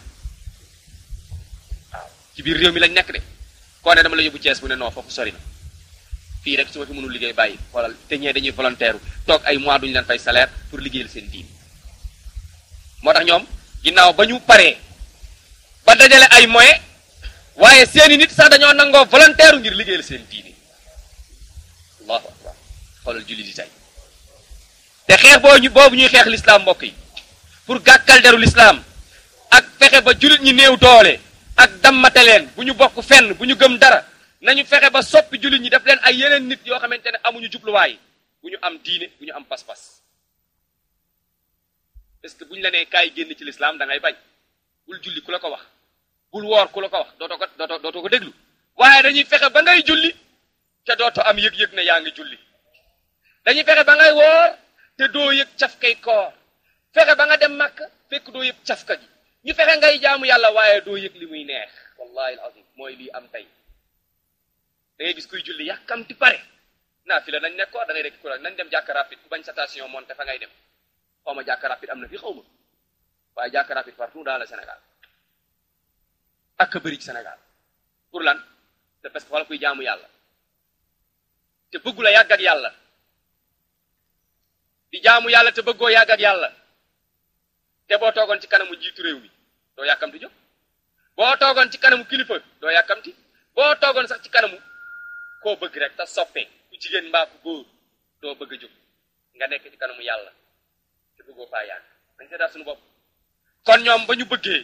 waaw ci biir réew mi lañ nekk de koo ne dama la yóbbu Thiès bu ne non foofu sori na fii rek su ma fi mënul liggéey bàyyi xoolal te ñee dañuy volontaire toog ay mois duñu leen fay salaire pour liggéeyal seen diin moo tax ñoom ginnaaw ba ñu paree ba dajale ay moyens waaye seeni nit sax dañoo nangoo volontaire ngir liggéeyal seen diini allahu akbar xoolal julli di tey te xeex boo ñu boobu ñuy xeex lislaam mbokk yi pour gàkkal deru lislaam ak fexe ba jullit ñi néew doole ak dammate leen bu ñu bokk fenn bu ñu gëm dara nañu fexe ba soppi jullit ñi def leen ay yeneen nit yoo xamante ne amuñu jubluwaay bu ñu am diine bu ñu am pas-pas parce que bu ñu la nee kaay génn ci lislaam da ngay bañ bul julli ku la ko wax bul woor ku la ko wax dootoo ko dootoo dootoo ko déglu waaye dañuy fexe ba ngay julli te dootoo am yëg-yëg ne yaa ngi julli dañuy fexe ba ngay woor te doo yëg cafkay koor fexe ba nga dem màkk fekk doo yëg cafka gi ñu fexe ngay jaamu yàlla waaye doo yëg li muy neex wallahi alazim mooy lii am tey da ngay gis kuy julli yàkkamti pare naa fi la nañ nekkoon da ngay rek ku nañ dem jàkka rapide ku bañ station monté fa ngay dem xaw ma jàkka rapide am na fi xaw ma waaye jàkka rapide partout dans le Sénégal ak bëri ci Sénégal pour lan c'est parce que wala kuy jaamu yàlla te bëggu la yàgg ak yàlla di jaamu yàlla te bëggoo yàgg ak yàlla te boo toogoon ci kanamu jiitu réew mi doo yàkkamti jóg boo toogoon ci kanamu kilifa doo yàkkamti boo toogoon sax ci kanamu koo bëgg rek te soppee ku jigéen mbaa ku góor doo bëgg a jóg nga nekk ci kanamu yàlla te bëggoo faa yàgg dañ seetaat suñu bopp kon ñoom ba ñu bëggee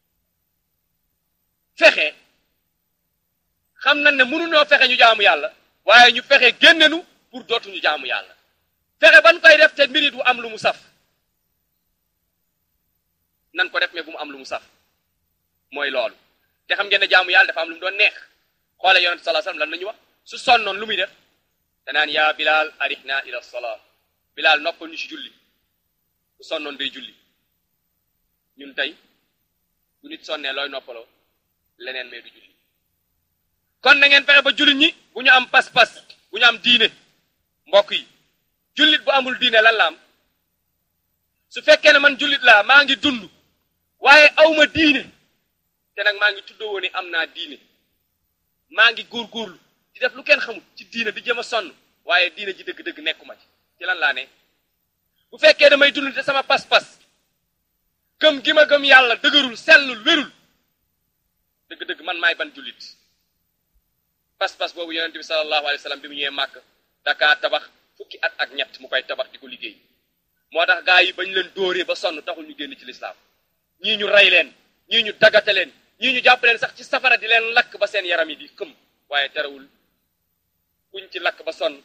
fexe xam nañ ne mënuñoo fexe ñu jaamu yàlla waaye ñu fexe génnenu pour dootuñu jaamu yàlla fexe ban koy def te mbirit bu am lu mu saf nan ko def mais bu mu am lu mu saf mooy loolu te xam ngeen ne jaamu yàlla dafa am lu mu doon neex xoole yonente sallallahu alayhi wasallam lan nañu wax su sonnoon lu muy def danaan yaa bilal arihna ila salaa bilal noppal ñu ci julli su sonnoon day julli ñun tey bu nit sonnee looy noppaloo leneen mais du julli kon na ngeen fexe ba jullit ñi bu ñu am pas-pas bu ñu am diine mbokk yi jullit bu amul diine lan la am su fekkee ne man jullit laa maa ngi dund waaye awma diine te nag maa ngi tuddoo woon ni am naa diine maa ngi góorgóorlu di def lu kenn xamul ci diine di jëm a sonn waaye diine ji dëgg-dëgg nekkuma ci ci lan laa ne bu fekkee damay dund te sama pas-pas gëm gi ma gëm yàlla dëgërul sellul wérul dëgg-dëgg man maay ban jullit pas-pas boobu yonente bi sallallahu alayhi wa sallam bi mu ñëwee màkk dakaa tabax fukki at ak ñett mu koy tabax di ko liggéey moo tax gaa yi bañ leen dóoree ba sonn taxul ñu génn ci lislaam ñii ñu rey leen ñii ñu daggate leen ñii ñu jàpp leen sax ci safara di leen lakk ba seen yaram yi di xëm waaye terewul kuñ ci lakk ba sonn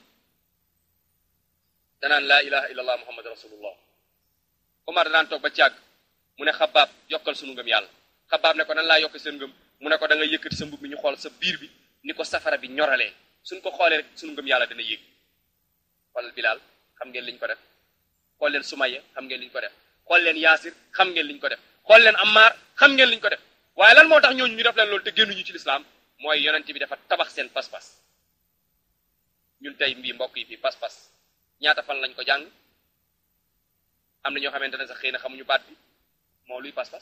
danaan laa ilaha illa allah muhammad rasulullah Omar danaan toog ba càgg mu ne xabaab yokkal sunu ngëm yàlla xabaab ne ko nan laa yokk seen ngëm mu ne ko da nga yëkkati sa mbub mi ñu xool sa biir bi ni ko safara bi ñoralee suñ ko xoolee rek sunu ngëm yàlla dana yéeg xoolal Bilaal xam ngeen liñ ko def xool leen Sumayya xam ngeen liñ ko def xool leen Yaasir xam ngeen liñ ko def xool leen Ammaar xam ngeen liñ ko def waaye lan moo tax ñooñu ñu def leen loolu te génnuñu ci lislaam mooy yonent bi dafa tabax seen pas-pas ñun tey mbii mbokk yi fii pas-pas ñaata fan lañ ko jàng am na ñoo xamante ne sax xëy na xamuñu baat bi moo luy pas-pas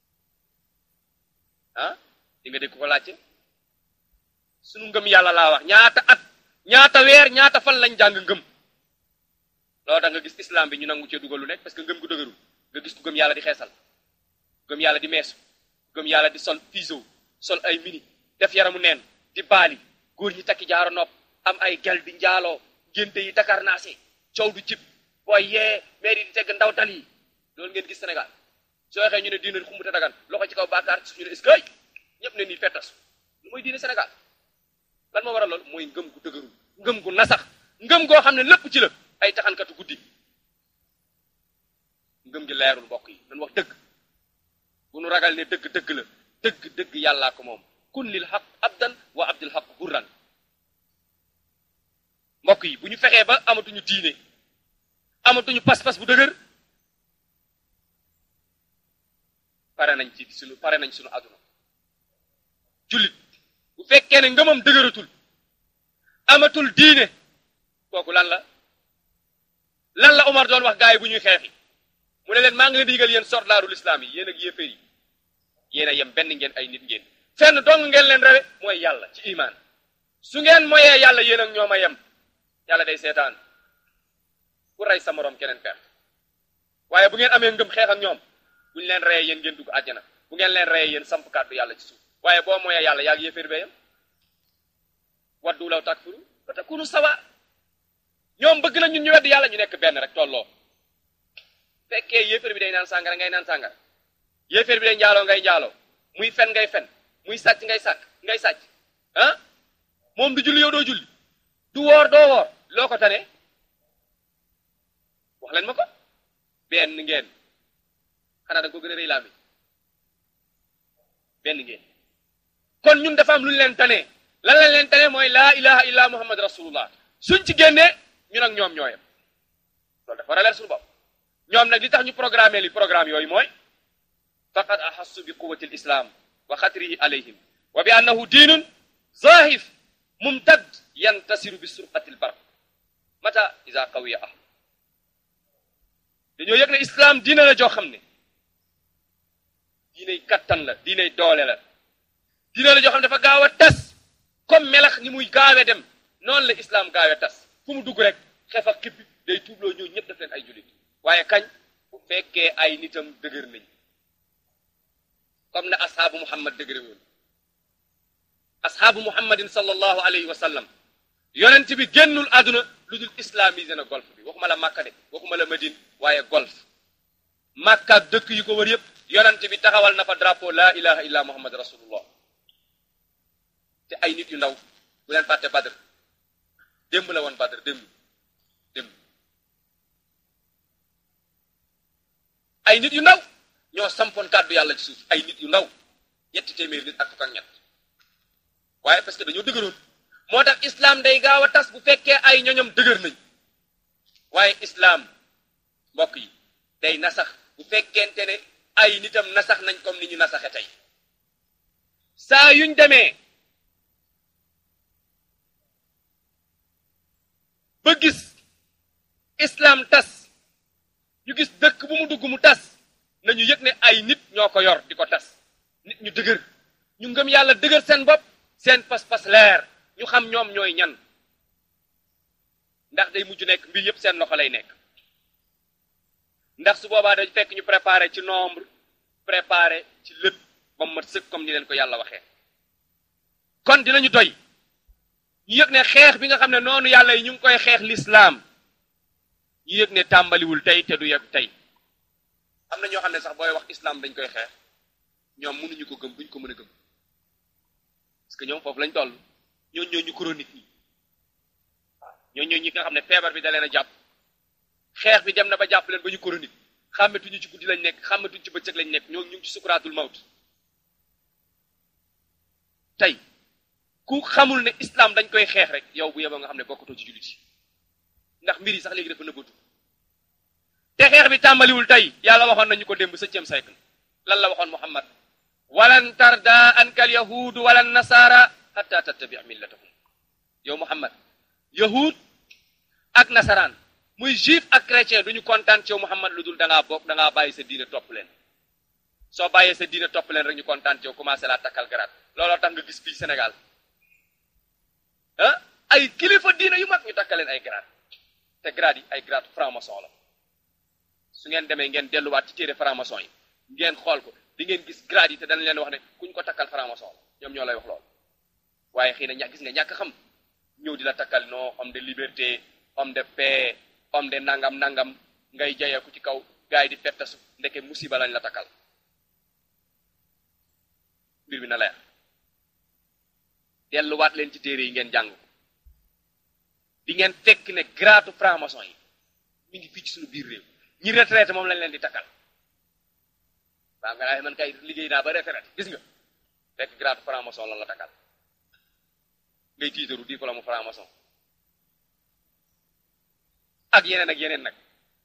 ah di nga dégg ko laajte sunu ngëm yàlla laa wax ñaata at ñaata weer ñaata fan lañ jàng ngëm loolu da nga gis islam bi ñu nangu cee dugal lu nekk parce que ngëm gu dëgërul nga gis ku gëm yàlla di xeesal gëm yàlla di meesu gëm yàlla di sol piso sol ay mini def yaramu neen di baali góor ñi takki jaaro nopp am ay gel di njaaloo génte yi takar naase coow du jib booy yee mairie di tegg ndaw tal yi loolu ngeen gis Sénégal soo waxee ñu ne diine xumbuta dagan loxo ci kaw baakaar suuf ñu ne est-ce que ñëpp ne nii fettas lu mooy diine Sénégal lan moo waral loolu mooy ngëm gu dëgërul ngëm gu nasax ngëm goo xam ne lépp ci la ay taxankatu guddi ngëm gi leerul mbokk yi dañ wax dëgg bu nu ragal ne dëgg dëgg la dëgg dëgg yàllaa ko moom kun lil xaq abdan wa abdul xaq hurran mbokk yi bu ñu fexee ba amatuñu diine amatuñu pas-pas bu dëgër pare nañ ci suñu pare nañ suñu àdduna jullit bu fekkee ne ngëmam dëgëratul amatul diine kooku lan la lan la Omar doon wax gaa yi bu ñuy xeexi mu ne leen maa ngi leen di yëgal yéen soldaaru lislaam yi yéen ak yéeféer yi yéen a yem benn ngeen ay nit ngeen fenn dong ngeen leen rewe mooy yàlla ci imaan su ngeen moyee yàlla yéen ak ñoom a yem yàlla day seetaan ku rey sa moroom keneen perte waaye bu ngeen amee ngëm xeex ak ñoom buñ leen reyee yéen ngeen dugg àjjana bu ngeen leen reyee yéen samp kàddu yàlla ci suuf waaye boo moyee yàlla yaag yéeféer bee yem waddu law takfuru fa takunu sawa ñoom bëgg na ñun ñu wedd yàlla ñu nekk benn rek tolloo fekkee yéeféer bi day naan sàngara ngay naan sàngara yéeféer bi day njaaloo ngay njaaloo muy fen ngay fen muy sàcc ngay sàcc ngay sàcc ah moom du julli yow doo julli du woor doo woor loo ko tane wax leen ma ko benn ngeen xanaa da nga ko gën a rëy laa mi benn ngeen kon ñun dafa am lu ñu leen tane lan lañ leen tane mooy laa ilaha illa muhammad rasulullah suñ ci génnee ñun ak ñoom ñooyam loolu dafa war a leer suñu bopp ñoom nag li tax ñu programmé li programme yooyu mooy faqad ahassu bi quwati l islam wa xatrihi alayhim wa bi annahu diinun zahif mumtad yantasiru bi surqati l barq mata ida qawiya ah dañoo yëg ne islam diina la joo xam ne diinay kattan la diinay doole la diina la joo xam ne dafa gaaw a tas comme melax ni muy gaawe dem noonu la islam gaawe tas fu mu dugg rek xef ak xippi day tuubloo ñëw ñëpp def leen ay jullit waaye kañ bu fekkee ay nitam dëgër nañ comme na ashaabu muhammad dëgëre woon ashaabu muhammadin sallallahu alayhi wa sallam yonent bi génnul àdduna lu dul islamisé na golf bi waxuma la màkka de waxuma la madine waaye golf màkka ak dëkk yi ko wër yëpp yonent bi taxawal na fa drapeau la ilaha illa muhammad rasulullah te ay nit yu ndaw bu leen fàtte badr démb la woon badr démb démb ay nit yu ndaw ñoo sampoon kàddu yàlla ci suuf ay nit yu ndaw ñetti téeméer nit ak fukk ak ñett waaye parce que dañoo dëgëroon moo tax islam day gaaw a tas bu fekkee ay ñoñom dëgër nañ waaye islam mbokk yi day nasax bu fekkente ne ay nitam nasax nañ comme ni ñu nasaxe tey saa yuñ demee ba gis islam tas ñu gis dëkk bu mu dugg mu tas nañu yëg ne ay nit ñoo ko yor di ko tas nit ñu dëgër ñu ngëm yàlla dëgër seen bopp seen pas-pas leer ñu xam ñoom ñooy ñan ndax day mujj nekk mbir yépp seen loxo lay nekk ndax su boobaa dañ fekk ñu préparé ci nombre préparé ci lépp ba mu mat sëkk comme ni leen ko yàlla waxee kon dinañu doy ñu yëg ne xeex bi nga xam ne noonu yàlla yi ñu ngi koy xeex lislaam ñu yëg ne tàmbaliwul tey te du yegg tey am na ñoo xam ne sax booy wax islam dañ koy xeex ñoom mënuñu ko gëm buñ ko mën a gëm parce que ñoom foofu lañ toll ñoo ñoo ñu chronique ñi ñoo ñoo ñi nga xam ne feebar bi da leen a jàpp xeex bi dem na ba jàpp leen ba ñu chronique xàmmetuñu ci guddi lañ nekk xàmmetuñu ci bëccëg lañ nekk ñoo ñu ngi ci sukuraatul mawt tey ku xamul ne islam dañ koy xeex rek yow bu yeboo nga xam ne bokkatoo ci jullit yi ndax mbir yi sax léegi dafa nëbbatu te xeex bi tàmbaliwul tey yàlla waxoon nañu ko démb septième siècle lan la waxoon muhammad walan tarda anka al yahudu wala nasara hatta tattabi millatahum yow muhammad yahud ak nasaraan muy juif ak chrétien duñu kontaan ci yow muhammad lu dul da ngaa bokk da ngaa bàyyi sa diine topp leen soo bàyyee sa diine topp leen rek ñu kontaan ci yow commencé laa takkal garaat looloo tax nga gis fii Sénégal ah ay kilifa diine yu mag ñu takkaleen ay grade te grade yi ay grade franc-maçon la su ngeen demee ngeen delluwaat ci téere franc-maçon yi ngeen xool ko di ngeen gis grade yi te dañ leen wax ne kuñ ko takkal franc-maçon la ñoom ñoo lay wax lool waaye xëy na ña gis nga ñàkk xam ñëw di la takkal non homme de liberté homme de paix homme de nangam nangam ngay jayeeku ci kaw gars yi di fettasu ndeke musiba lañ la takkal mbir bi na leer delluwaat leen ci téere yi ngeen jàng di ngeen fekk ne grade franc-maçon yi mi ngi fii ci suñu biir réew ñi retraité moom lañ leen di takkal waaw nga naa man kay liggéey naa ba retraité gis nga fekk grade franc-maçon lan la takkal ngay tiitaru diplôme franc-maçon ak yeneen ak yeneen nag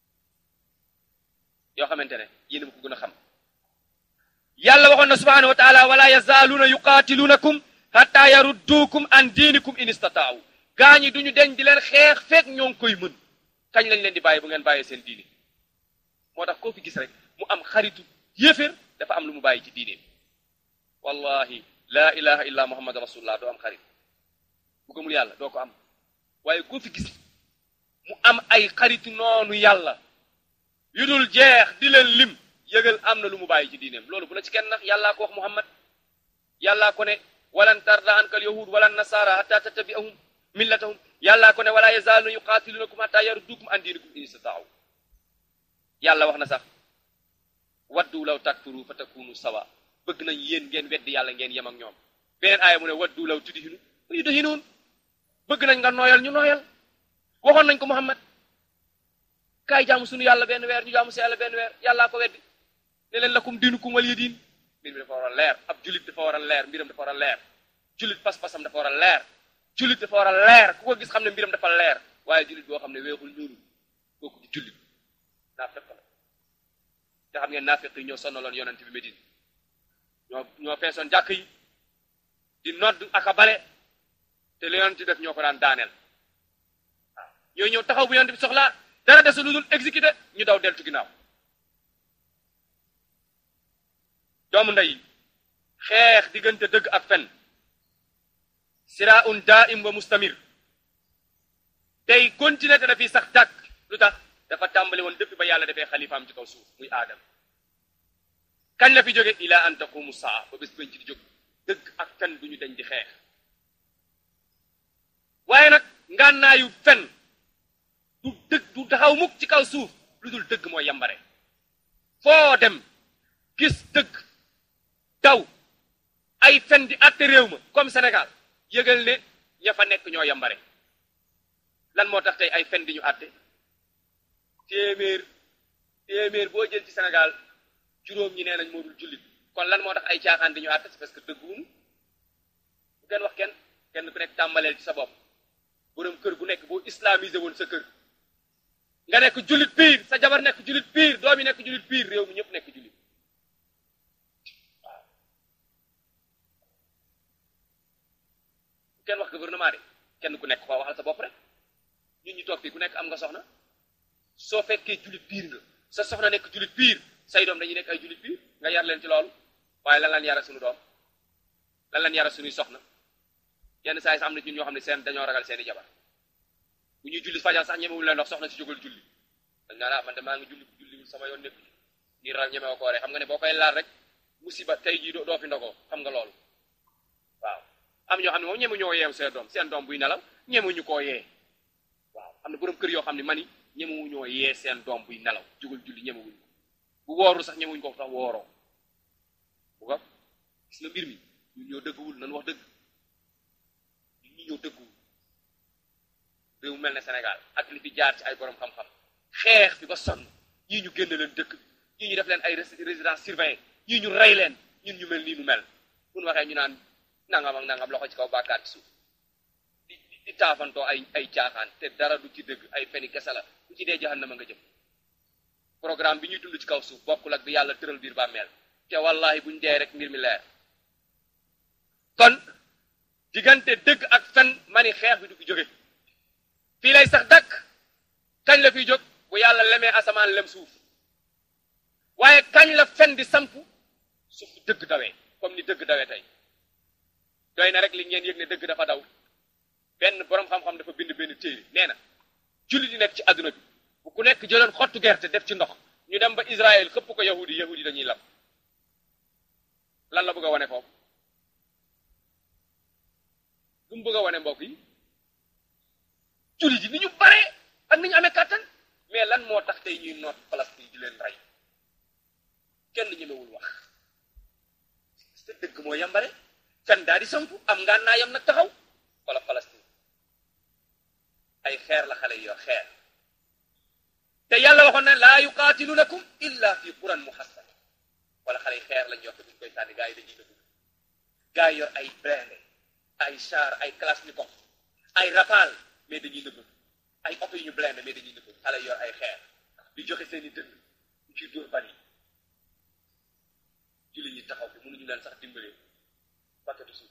yoo xamante ne yéen a ma ko gën a xam yàlla waxoon na subhanahu wa taala wala yazaaluuna yuqaatiluunakum hatta yarudduukum an diinikum in istataaw gaa ñi duñu deñ di leen xeex fekk ñoo ngi koy mën kañ lañ leen di bàyyi bu ngeen bàyyee seen diine moo tax koo fi gis rek mu am xaritu yéeféer dafa am lu mu bàyyi ci diine wallahi laa ilaha illa muhammad rasulullah doo am xarit bu gëmul yàlla doo ko am waaye koo fi gis mu am ay xaritu noonu yàlla yu dul jeex di leen lim yëgal am na lu mu bàyyi ci diineem loolu bu la ci kenn nax yàllaa ko wax muhammad yàllaa ko ne walan tarda anka al yahud wala nasara hatta tattabi'ahum millatahum yàllaa ko ne wala yazaaluna yuqaatilunakum hatta yaruddukum an diinikum in istataaw yàlla wax na sax waddu law takfuru fa takunu sawa bëgg nañ yéen ngeen weddi yàlla ngeen yem ak ñoom beneen aaya mu ne waddu law tudhinu yudhinuun bëgg nañ nga nooyal ñu nooyal waxoon nañ ko Muhammad kaay jaamu sunu yàlla benn weer ñu jaamu si yàlla benn weer yàllaa ko weddi ne leen lakum diinukum waliya diin mbir mi dafa war a leer ab julit dafa war a leer mbiram dafa war a leer julit pas-pasam dafa war a leer julit dafa war a leer ku ko gis xam ne mbiram dafa leer waaye julit boo xam ne weexul ñuulul kooku di julit naafeq la te xam ngeen naafeq yi ñoo sonnaloon yonent bi Medine ñoo ñoo feesoon jàkk yi di nodd ak a bale te li yonent def ñoo ko daan daaneel waaw ñooy ñëw taxaw bu yonent bi soxlaa dara desu lu dul exécuté ñu daw deltu ginnaaw doomu ndey xeex diggante dëgg ak fen siraun daim wa mustamir tey continuer te dafiy sax dàkk lu tax dafa tàmbali woon depuis ba yàlla defee xalifaam ci kaw suuf muy aadam kañ la fi jóge ila an taqumu saa ba bés bañ ci di jóg dëgg ak fen du ñu dañ di xeex waaye nag ngànnaayu fen du dëgg du taxaw mukk ci kaw suuf lu dul dëgg mooy yambare foo dem gis dëgg daw ay fen di àtte réew ma comme Sénégal yëgal ne ña fa nekk ñoo yambare lan moo tax tey ay fen di ñu àtte téeméer téeméer boo jël ci Sénégal juróom ñi nee nañ moo dul jullit kon lan moo tax ay caaxaan di ñu àtte c'est parce que dëgguwunu bu kenn wax kenn kenn ku nekk tàmbaleel ci sa bopp borom kër gu nekk boo islamisé woon sa kër nga nekk jullit piir sa jabar nekk jullit piir doom yi nekk jullit piir réew mi ñëpp nekk jullit waaw kenn wax gouvernement de kenn ku nekk ko waxal sa bopp rek ñun ñu toog fii ku nekk am nga soxna soo fekkee jullit piir nga sa soxna nekk jullit piir say doom dañuy nekk ay jullit piir nga yar leen ci loolu waaye lan lan yara suñu doom lan lan yara suñuy soxna yenn saa yi sax am na ñun ñoo xam ne seen dañoo ragal seeni jabar bu ñuy julli fajar sax ñemewul leen ndox soxna si jógal julli dañ naan ah man de maa ngi julli julliwul sama yoon nekk nii ral ñemewo ko rek xam nga ne boo koy laal rek musiba tey jii doo fi ndogoo xam nga loolu waaw am ñoo xam ne moom ñemu ñoo yeew seen doom seen doom buy nelaw ñemuñu koo yee waaw am na borom kër yoo xam ne mani ñemuwu ñoo yee seen doom buy nelaw jógal julli ñemewuñ ko bu wooru sax ñemuñ ko sax wooroo bu ko gis nga mbir mi ñun ñoo dëgguwul nan wax dëgg ñun ñi ñoo dëgguwul réew mel ne Sénégal ak li fi jaar ci ay borom xam-xam xeex fi ba sonn ñii ñu génn leen dëkk ñii ñu def leen ay résidence surveillée ñii ñu rey leen ñun ñu mel nii nu mel bu ñu waxee ñu naan nangam ak nangam loxo ci kaw bàkkaat ci suuf di di taafantoo ay ay caaxaan te dara du ci dëgg ay feni kese la bu ci dee jahannama nga jëm programme bi ñuy dund ci kaw suuf bokkul ak bi yàlla tëral biir bàmmeel te wallahi buñ dee rek mbir mi leer kon diggante dëgg ak fen mani xeex bi du fi jóge fii lay sax dakk kañ la fiy jóg bu yàlla lemee asamaan lem suuf waaye kañ la fen di samp suuf dëgg dawee comme ni dëgg dawee tey doy na rek li ngeen yëg ne dëgg dafa daw benn boroom xam-xam dafa bind benn téere nee na jullit yi nekk ci àdduna bi bu ku nekk jëloon xottu gerte def ci ndox ñu dem ba Israël xëpp ko yahudi yahudi dañuy lab lan la bëgg a wane foofu lu mu bëgg a wane mbokk yi jullit yi ni ñu bare ak ni ñu amee kàttan mais lan moo tax tey ñuy noot Palestine di leen rey kenn ñemewul wax te dëgg moo yambare fen daa di samp am ngaan naa yam nag taxaw wala Palestine ay xeer la xale yoo xeer te yàlla waxoon na laa yuqaatilunakum illa fi quran muhassana wala xale yi xeer lañ yor te buñ koy sànni gaa yi dañuy dëgg gaa yi yor ay blindé ay char ay kalachnikov ay rafale mais dañuy nëbb ay oto yu ñu blindé mais dañuy nëbb xale yor ay xeer di joxe seeni dënn ñu ciy dóor bal yi julli ñi taxaw fi mënuñu leen sax dimbalee bakketu suuf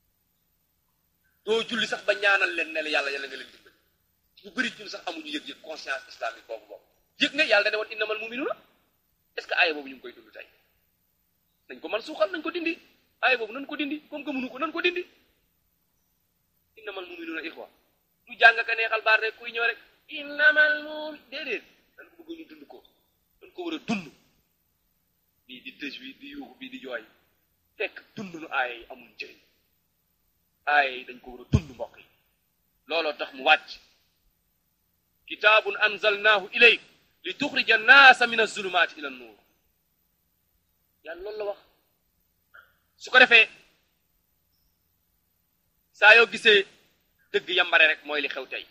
doo julli sax ba ñaanal leen ne la yàlla yàlla nga leen dimbali ñu bëri ñun sax amuñu yëg-yëg conscience islamique boobu boobu yëg ne yàlla da ne woon innamal mu'minuna est-ce que aaya boobu ñu ngi koy dund tey nañ ko man suuxal nañ ko dindi aaya boobu nañ ko dindi comme que mënu ko nañ ko dindi innamal mu'minuna ixwa ñu jàng ka neexal baat rek kuy ñëw rek innamal mu'min déedéet dañ ko bëgg ñu dund ko dañ ko war a dund bii di tëj wi di yuuxu bii di jooy fekk dund nu aaya yi amul njëriñ aaya yi dañ ko war a dund mbokk yi looloo tax mu wàcc kitaabun anzalnaahu ilayk li tuxrija annaasa min azulumaati ila nuur yàlla loolu la wax su ko defee saa yoo gisee dëgg yambare rek mooy li xew tey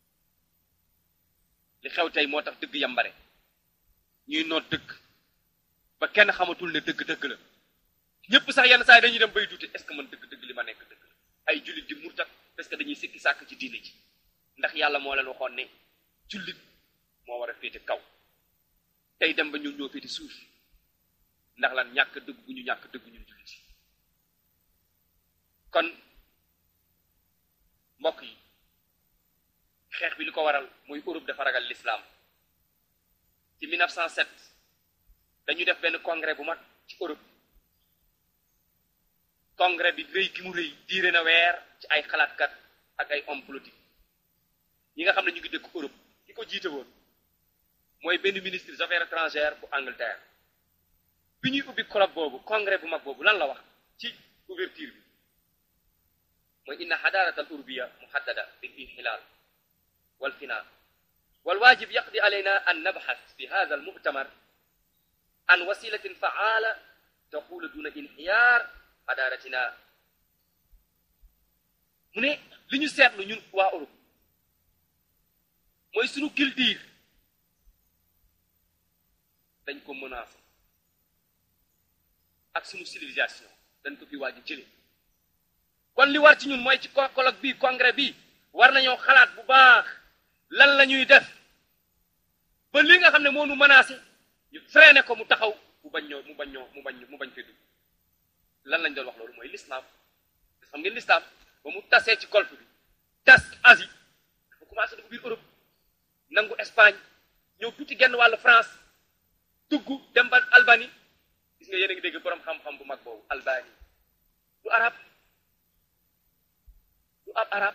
li xew tey moo tax dëgg yambare ñuy noot dëgg ba kenn xamatul ne dëgg dëgg la ñëpp sax yenn saa yi dañuy dem bay duute est-ce que man dëgg dëgg li ma nekk dëgg la ay jullit di murtat parce que dañuy sikki sàkk ci diine ji ndax yàlla moo leen waxoon ne jullit moo war a féete kaw tey dem ba ñun ñoo féete suuf ndax lan ñàkk dëgg bu ñu ñàkk dëgg ñun jullit yi kon mbokk yi xeex bi li ko waral mooy Europe dafa ragal l'islam ci 1907 dañu def benn congrès bu mag ci Europe congrès bi rëy gi mu rëy diire na weer ci ay xalaatkat ak ay homme politique ñi nga xam ne ñu ngi dëkk Europe ki ko jiite woon mooy benn ministre des affaires étrangères bu Angleterre bi ñuy ubbi club boobu congrès bu mag boobu lan la wax ci ouverture bi mooy inna xadaarata al urbiya muhaddada bil inxilal wal final wal waajib yaqdi alayna an nabxas fi hada al mu'tamar an wasilatin faala taqulu duna inxiyaar xadaaratina mu ne li ñu seetlu ñun waa Europe mooy sunu culture dañ ko menacé ak sunu civilisation dañ ko fi waaj a jële kon li war ci ñun mooy ci colloque bi congrès bi war nañoo xalaat bu baax lan la ñuy def ba li nga xam ne moo nu menacé ñu freiné ko mu taxaw mu bañ ñoo mu bañ ñoo mu bañ mu bañ fee dugg lan lañ doon wax loolu mooy l'islam xam ngeen l'islam ba mu tasee ci golfe bi tas Asie dafa commencé dugg biir Europe nangu Espagne ñëw tuuti genn wàllu France dugg dem ba Albanie gis nga yéen a ngi dégg boroom xam-xam bu mag boobu Albanie du arab du ab arab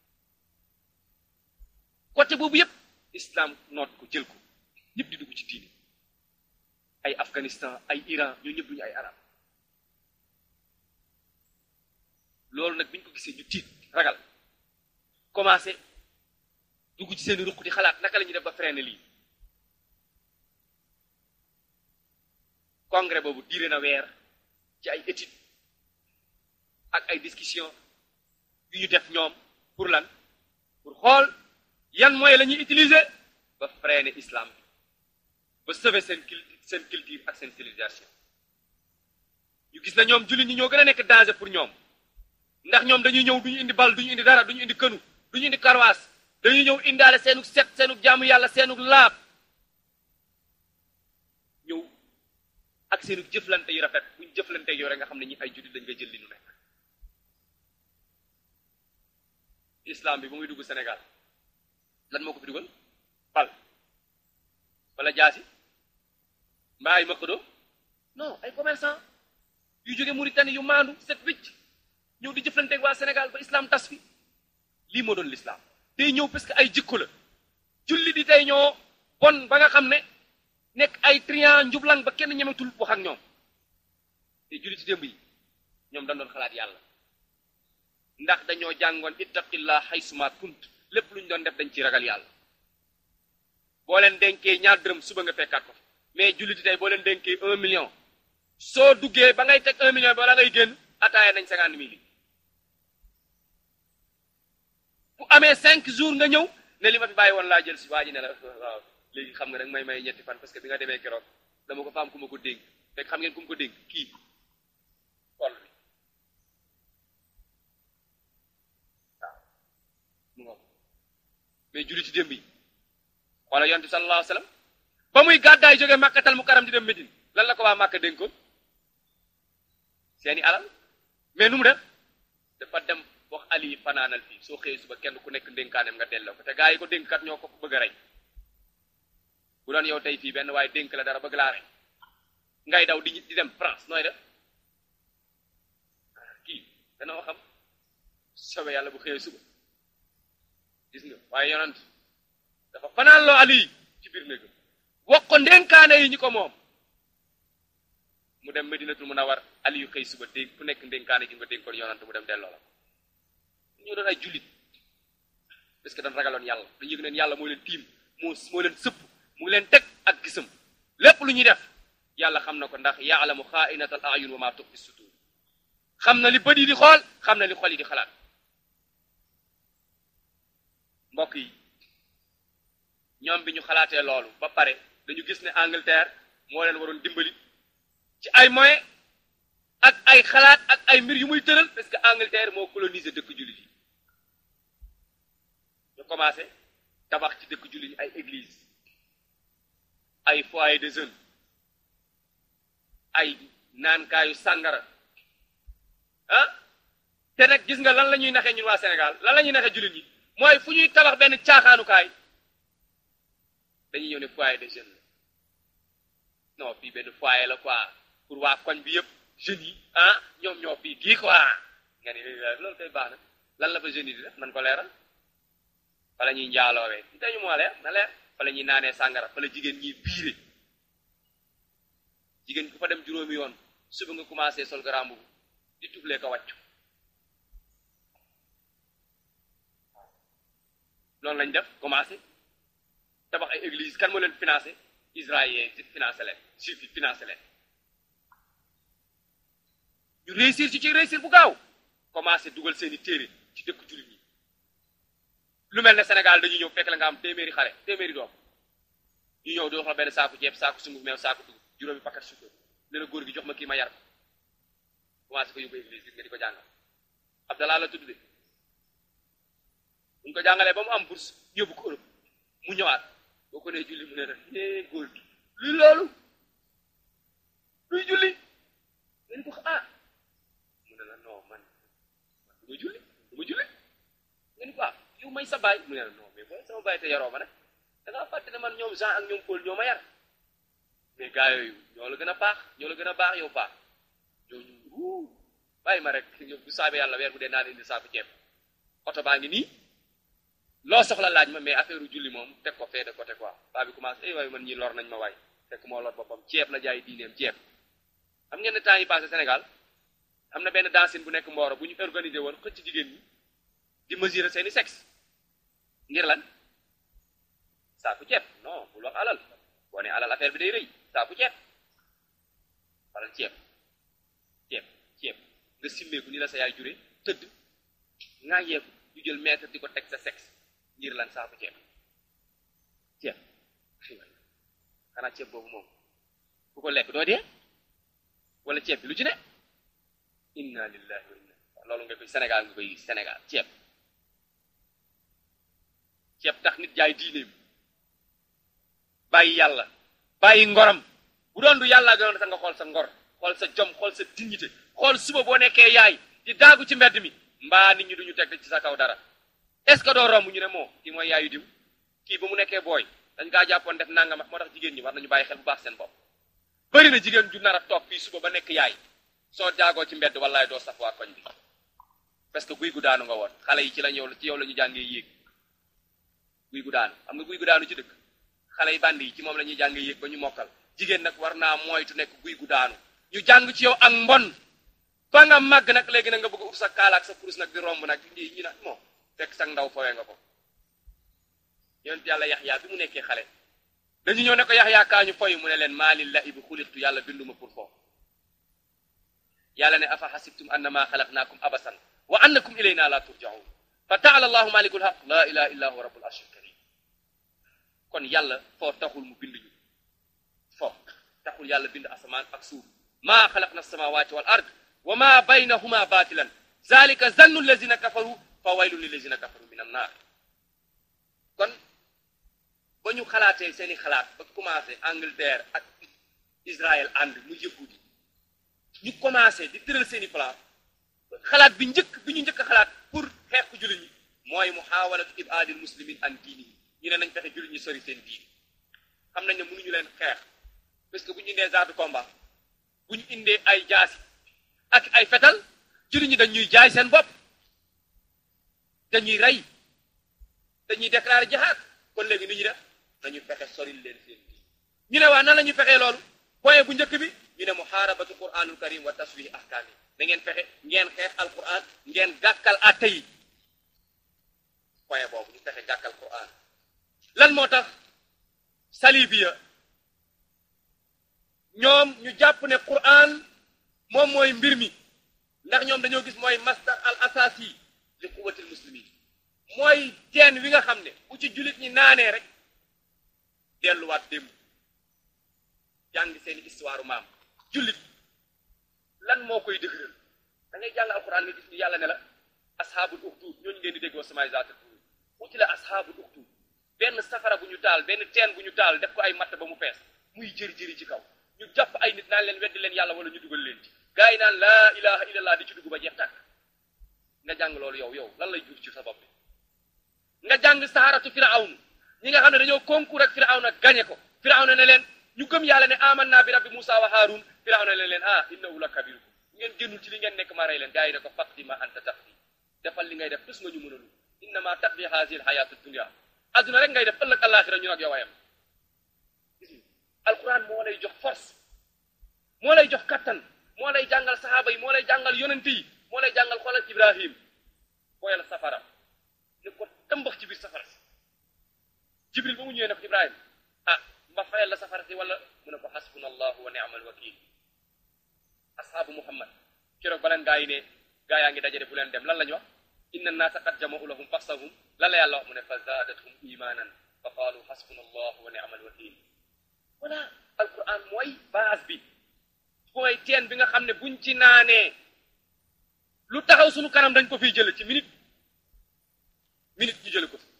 côté boobu yépp islam noot ko jël ko ñëpp di dugg ci diini ay Afghanistan ay Iran ñoo ñëpp duñu ay arab loolu nag bi ñu ko gisee ñu tiit ragal commencé dugg ci seeni ruq di xalaat naka la ñuy def ba freiner lii congrès boobu diire na weer ci ay études ak ay discussion yu ñu def ñoom pour lan pour xool yan moyens la ñuy utiliser ba freiner islam bi ba sauver seen seen culture ak seen civilisation ñu gis na ñoom jullit ñi ñoo gën a nekk danger pour ñoom ndax ñoom dañuy ñëw duñu indi bal duñu indi dara duñu indi kënu duñu indi karwaas dañuy ñëw indaale seenu set seenu jaamu yàlla seenu laab ñëw ak seenu jëflante yu rafet buñ jëflante yow rek nga xam ne ñi ay jullit dañ ngay jël li ñu nekk islam bi ba muy dugg Sénégal lan moo ko fi dugal bal wala jaasi mbaa ay makado non ay commerçant yu jóge Mauritanie yu maandu set wicc ñëw di jëflanteeg waa Sénégal ba islam tas fi lii moo doon l'islam day ñëw parce que ay jikko la julli di tey ñoo bon ba nga xam ne nekk ay trian njublang ba kenn ñemetul wax ak ñoom te julli ci démb yi ñoom dañ doon xalaat yàlla ndax dañoo jàngoon ittaqillah haysuma kunt lépp lu ñu doon def dañ ci ragal yàlla boo leen dénkee ñaar dërëm suba nga fekkaat ko mais julli di tey boo leen dénkee un million soo duggee ba ngay teg un million bi wala ngay génn ataaya nañ cinquante mille bu amee cinq jours nga ñëw ne li ma fi bàyyi woon laa jël si waa ji ne la waaw léegi xam nga rek may may ñetti fan parce que bi nga demee keroog dama ko faam ku ma ko dénk fekk xam ngeen ku ma ko dénk kii xol bi waaw mu nga mais julli ci démb yi xoola yonent bi sallallahu alayhi wa sallam ba muy gàddaay jógee màkkatal mu karam di dem Médine lan la ko waa màkka dénkoon seeni alal mais nu mu def dafa dem wax ali fanaanal fii soo xëyee suba kenn ku nekk ndénkaanem nga delloo ko te gaa yi ko dénkat ñoo ko bëgg a rey bu doon yow tey fii benn waaye dénk la dara bëgg laa rey ngay daw di di dem France nooy def kii danoo xam sobe yàlla bu xëyee suba gis nga waaye yonant dafa fanaan loo ali ci biir néegam wax ko ndénkaane yi ñi ko moom mu dem Medinatul Munawwar ali yu xëy suba dénk ku nekk ndénkaane gi nga dénkoon yonant mu dem delloo la ñoo doon ay jullit parce que dañ ragaloon yàlla dañu yëg neen yàlla moo leen tiim moo moo leen sëpp mu ngi leen teg ak gisam lépp lu ñuy def yàlla xam na ko ndax yaalamu xaainatal ayun wa ma tuxfi sudur xam na li bët yi di xool xam na li xol yi di xalaat mbokk yi ñoom bi ñu xalaatee loolu ba pare dañu gis ne Angleterre moo leen waroon dimbali ci ay moyens ak ay xalaat ak ay mbir yu muy tëral parce que Angleterre moo colonisé dëkk jullit yi ñu commencé tabax ci dëkk jullit yi ay église ay foyer de jeunes ay naankaayu sàngara ah te nag gis nga lan la ñuy naxee ñun waa Sénégal lan la ñuy naxee jullit ñi mooy fu ñuy tabax benn caaxaanukaay dañuy ñëw ne foyer de jeunes la non fii benn foyer la quoi pour waa koñ bi yëpp jeunes yi ah ñoom ñoo fii kii quoi nga ni loolu koy baax na lan la fa jeunes yi di def man ko leeral fa la ñuy njaaloowee ci tey ñu moo leer na leer fa la ñuy naanee sàngara fa la jigéen ñiy biire jigéen ku fa dem juróomi yoon suba nga commencé sol garambu di tuflee ko wàccu loolu lañ def commencé tabax ay église kan moo leen financé israélien financé leen juif yi financé leen ñu réussir ci ci réussir bu gaaw commencé dugal seeni téere ci dëkk jullit ñi lu mel ne Sénégal dañuy ñëw fekk la nga am téeméeri xale téeméeri doom ñu ñëw di wax la benn saaku ceeb saaku sunguf meew saaku dugub juróomi paquet suukar ne la góor gi jox ma kii ma yar ko commencé ko yóbbu église nga di ko jàngal Abdallah la tudd de buñ ko jàngalee ba mu am bourse yóbbu ko Europe mu ñëwaat boo ko nee julli mu ne la é góor gi luy loolu luy julli nga ni ko ah mu ne la non man man du ma julli du ma julli nga ni ko ah yow may sa baay mu ne la non mais booy sama baay te yaroo ma nag da ngaa fàtte ne man ñoom Jean ak ñoom Paul ñoo ma yar mais gars yooyu ñoo la gën a baax ñoo la gën a baax yow baax ñooñu wuu bàyyi ma rek yow bu saabee yàlla weer bu dee naan indi saaku ceeb oto baa ngi nii loo soxla laaj ma mais affaire u julli moom teg ko fee de côté quoi baa bi commencé ay waay man ñi lor nañ ma waay fekk moo lor boppam ceeb la jaay diineem ceeb xam ngeen ne temps yi passé Sénégal am na benn dancine bu nekk Mboro bu ñu organisé woon xëcc jigéen ñi di mesurer seeni sexe ngir lan saaku ceeb non bul wax alal boo ne alal affaire bi day rëy saaku ceeb alal ceeb ceeb ceeb nga simmeeku ni la sa yaay jure tëdd ngaa yeeku ñu jël mètre di ko teg sa sexe ngir lan saaku ceeb ceeb xanaa ceeb boobu moom ku ko lekk doo dee wala ceeb bi lu ci ne inna lillahi wa inna loolu nga koy Sénégal nga koy gis Sénégal ceeb ceeb tax nit jaay diineem bàyyi yàlla bàyyi ngoram bu doon du yàlla gënoon sax nga xool sa ngor xool sa jom xool sa dignité xool suba boo nekkee yaay di daagu ci mbedd mi mbaa nit ñi duñu teg ci sa kaw dara est ce que doo romb ñu ne moo kii mooy yaayu diw kii ba mu nekkee booy dañ kaa jàppoon def nangam moo tax jigéen ñi war nañu bàyyi xel bu baax seen bopp bëri na jigéen ju nar a toog fii suba ba nekk yaay soo jaagoo ci mbedd wallaay doo saf waa koñ bi parce que guy gu daanu nga woon xale yi ci la ñëw ci yow la ñu jàngee yéeg guy gu daanu xam nga guy gu daanu ci dëkk xale yi band yi ci moom la ñuy jàngee yéeg ba ñu mokkal jigéen nag war naa moytu nekk guy gu daanu ñu jàng ci yow ak mbon ba nga màgg nag léegi nag nga bëgg ub sa kaalaak sa kurus nag di romb nag ñi ñi nag moo fekk sax ndaw fowee nga ko yonent yàlla yaxyaa bi mu nekkee xale dañu ñëw ne ko yaxyaa kaa ñu foy mu ne leen maa lillahi bi xuliqtu yàlla binduma pour foofu yàlla ne afa xasibtum annama xalaqnaakum abasan wa annakum ilayna la turjaun fa taala allahu malikul haq la ilaha illa huwa rabbul arshil karim kon yàlla foo taxul mu bind ñu foo taxul yàlla bind asamaan ak suuf maa xalaqna samawati wal ard wa ma baynahuma batilan zalika zannu allazina kafaru fa waylun lillazina kafaru min annar kon ba ñu xalaatee seeni xalaat ba commencé Angleterre ak Israël ànd mu yëgudi ñu commencé di tëral seeni plan xalaat bi njëkk bi ñu njëkk xalaat pour xeex ku jullit ñi mooy muhawalatu ibadil muslimin an diini ñu ne nañ fexe jullit ñi sori seen diini xam nañ ne mënuñu leen xeex parce que bu ñu indee genre de combat bu ñu indee ay jaasi ak ay fetal jullit ñi dañuy jaay seen bopp dañuy rey dañuy déclarer jihaad kon léegi ni ñu def nañu fexe soril leen seen diini ñu ne waa nan la ñu fexee loolu point bu njëkk bi ñu ne muharabatu quranul karim wa taswih ahkaami da ngeen fexe ngeen xeex alquran ngeen gàkkal atte yi point boobu ñu fexe gàkkal quran lan moo tax salibiya ñoom ñu jàpp ne quran moom mooy mbir mi ndax ñoom dañoo gis mooy masdar al asasi li quwatil muslimin mooy teen wi nga xam ne bu ci jullit ñi naanee rek delluwaat démb jàng seeni histoire maam jullit lan moo koy dëgëral da ngay jàng alquran nga gis ni yàlla ne la ashaabul uxduud ñooñu ngeen di dégg wa samaay zaata tuur uti la ashaabul uxduud benn safara bu ñu taal benn teen bu ñu taal def ko ay matt ba mu fees muy jëri-jëri ci kaw ñu jàpp ay nit naan leen weddi leen yàlla wala ñu dugal leen ci gaa yi naan laa ilaha illallah di ci dugg ba jeex tàkk nga jàng loolu yow yow lan lay jur ci sa bopp bi nga jàng saharatu firawn ñi nga xam ne dañoo concours ak firawna gañe ko firawna ne leen ñu gëm yàlla ne amanna bi rabbi musa wa haarun firawna ne leen ah innahu la kabirukum ngeen génnul ci li ngeen nekk ma rey leen gaa yi ne ko faqdi ma anta taqdi defal li ngay def tus nga ñu mënalu innama taqdi hasil hayatu dunia adduna rek ngay def ëllëg alaxira ñu nag yow ayam gis nga alquran moo lay jox force moo lay jox kattan moo lay jàngal sahaaba yi moo lay jàngal yonent yi moo lay jàngal xoolal ibrahim booyal safara ne ko tëmbax ci biir safara si jibril ba mu ñëwee ne ko ibrahim ah ma fayal la safara si wala mu ne ko xasbuna allahu wa ni'mal wakil ashaabu muhammad keroog ba leen gaa yi ne gaa yaa ngi dajale bu leen dem lan la ñu wax inna naasa qad jama'u lahum faxsahum lan la yàlla wax mu ne fa zaadathum imanan fa qaalu xasbuna allahu wa ni'mal wakil voilà alquran mooy base bi mooy teen bi nga xam ne buñ ci naanee lu taxaw suñu kanam dañ ko fiy jële ci minute minute ñu jële ko fi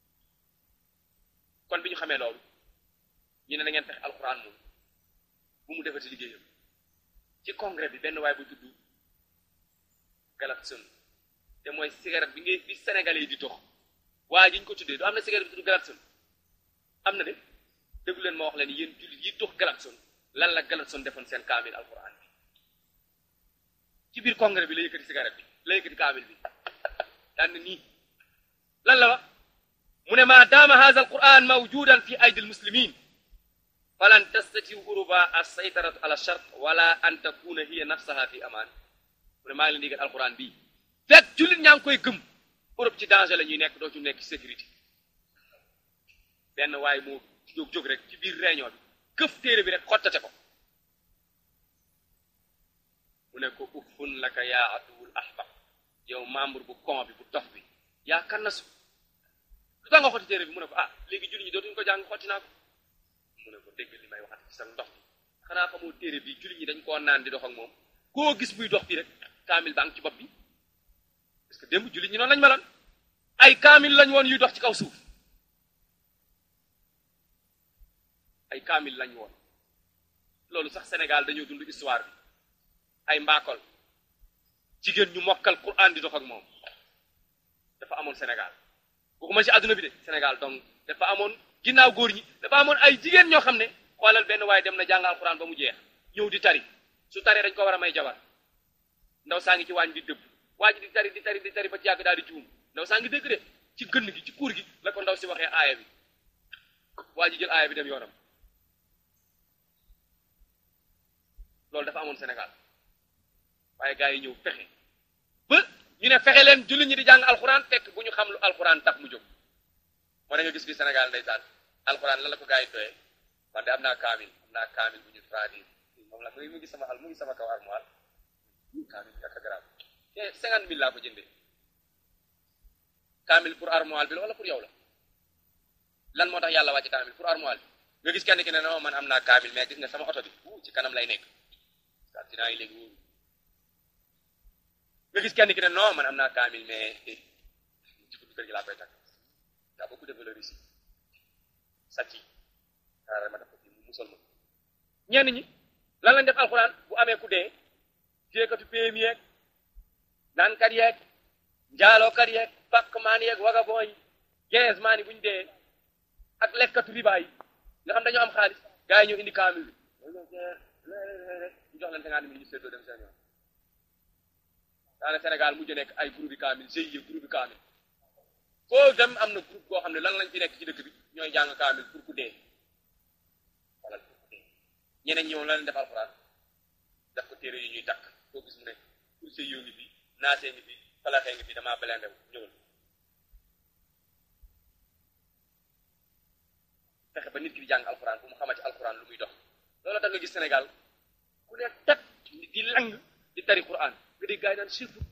kon bi ñu xamee loolu ñu ne na ngeen fexe alquran moom bu mu defati liggéeyam ci congrès bi benn waay bu tudd Galapson te mooy cigarette bi ngay bi sénégalais yi di tox waaye ji ñu ko tuddee du am na cigarette bi tudd Galapson am na de déglu leen ma wax leen yéen jullit yi tox Galapson lan la Galapson defoon seen kaamil alquran bi ci biir congrès bi la yëkkati cigarette bi la yëkkati kaamil bi daan na nii lan la wax mu ne ma daama hadha alquran mawjudan fi aydi almuslimin falan tastatiu uruba assaytaratu ala shart wala an takuna hiya nafsaha fi aman mu ne maa ngi leen digal alquran bii fekk jullit ñaa ngi koy gëm Europe ci danger la ñuy nekk doo ci nekk ci sécurité benn waaye moo jóg jóg rek ci biir réunion bi këf téere bi rek xottate ko mu ne ko uffun laka yaa aduwul ahbab yow membre bu con bi bu dof bi yaa kannasu lu tax nga xotti téere bi mu ne ko ah léegi jullit ñi dootuñu ko jàng xotti naa ko mu ne ko dégg li may waxat ci sa ndox bi xanaa xamoo téere bi jullit ñi dañ koo naan di dox ak moom koo gis muy dox bi rek kaamil baa ngi ci bopp bi parce que démb jullit ñi noonu lañ meloon ay kaamil lañ woon yuy dox ci kaw suuf ay kaamil lañ woon loolu sax Sénégal dañoo dund histoire bi ay mbaakol jigéen ñu mokkal Qur'an di dox ak moom dafa amoon Sénégal waxuma ci àdduna bi de Sénégal donc dafa amoon ginnaaw góor ñi dafa amoon ay jigéen ñoo xam ne xoolal benn waaye dem na jàng alxuraan ba mu jeex ñëw di tari su taree dañ ko war a may jabar ndaw saa ngi ci waañ bi dëbb waa ji di tari di tari di tari ba ci yàgg daal di juum ndaw saa ngi dégg de ci gënn gi ci kuur gi la ko ndaw si waxee aaya bi waa ji jël aaya bi dem yoonam loolu dafa amoon Sénégal waaye gars yi ñëw fexe ba ñu ne fexe leen jullit ñi di jàng alxuraan fekk bu ñu xam lu alxuraan tax mu jóg moo da nga gis bi Sénégal ndeysaan alxuraan lan la ko gars yi doyee man de am naa kaamil am naa kaamil bu ñu traduire moom la mu ngi sama xal mu ngi sama kaw armoire kaamil bi ak garab te cinquante mille laa ko jëndee kaamil pour armoire bi la wala pour yow la lan moo tax yàlla wàcc kaamil pour armoire bi nga gis kenn ki ne non man am naa kaamil mais gis nga sama oto bi uu ci kanam lay nekk accident yi léegi wóoru nga gis kenn ki ne non man am naa kaamil mais ci buntu kër gi laa koy takk daa beaucoup de valeur ici sàcc yi xaaral ma def ko fii mu musal ma ñenn ñi lan lañ def alxuraan bu amee ku dee jéekatu PMI yeeg naankat yeeg njaalookat yeeg pakk maan yeeg vagabond yi quinze maan yi bu ñu dee ak lekkatu riba yi nga xam dañoo am xaalis gars yi ñëw indi kaamil bi ñu jox leen cinquante mille ñu seddoo dem seen yoon daane Sénégal mujj nekk ay groupe bi kaamil GIE groupe bi kaamil foo dem am na groupe boo xam ne lan lañ fi nekk ci dëkk bi ñooy jàng kaamil pour ku dee wala pour ku dee ñeneen ñi moom la leen def alxuraan def ko téere yu ñuy takk foo gis mu ne pour GIE ngi fi naasee ngi fi falaxee ngi fi damaa belendew ñëwal fexe ba nit ki di jàng alxuraan bu mu xamati alxuraan lu muy dox loolu tax nga gis Sénégal ku ne tat di lang di tari Qur'an nga dégg gaa yi naan surtout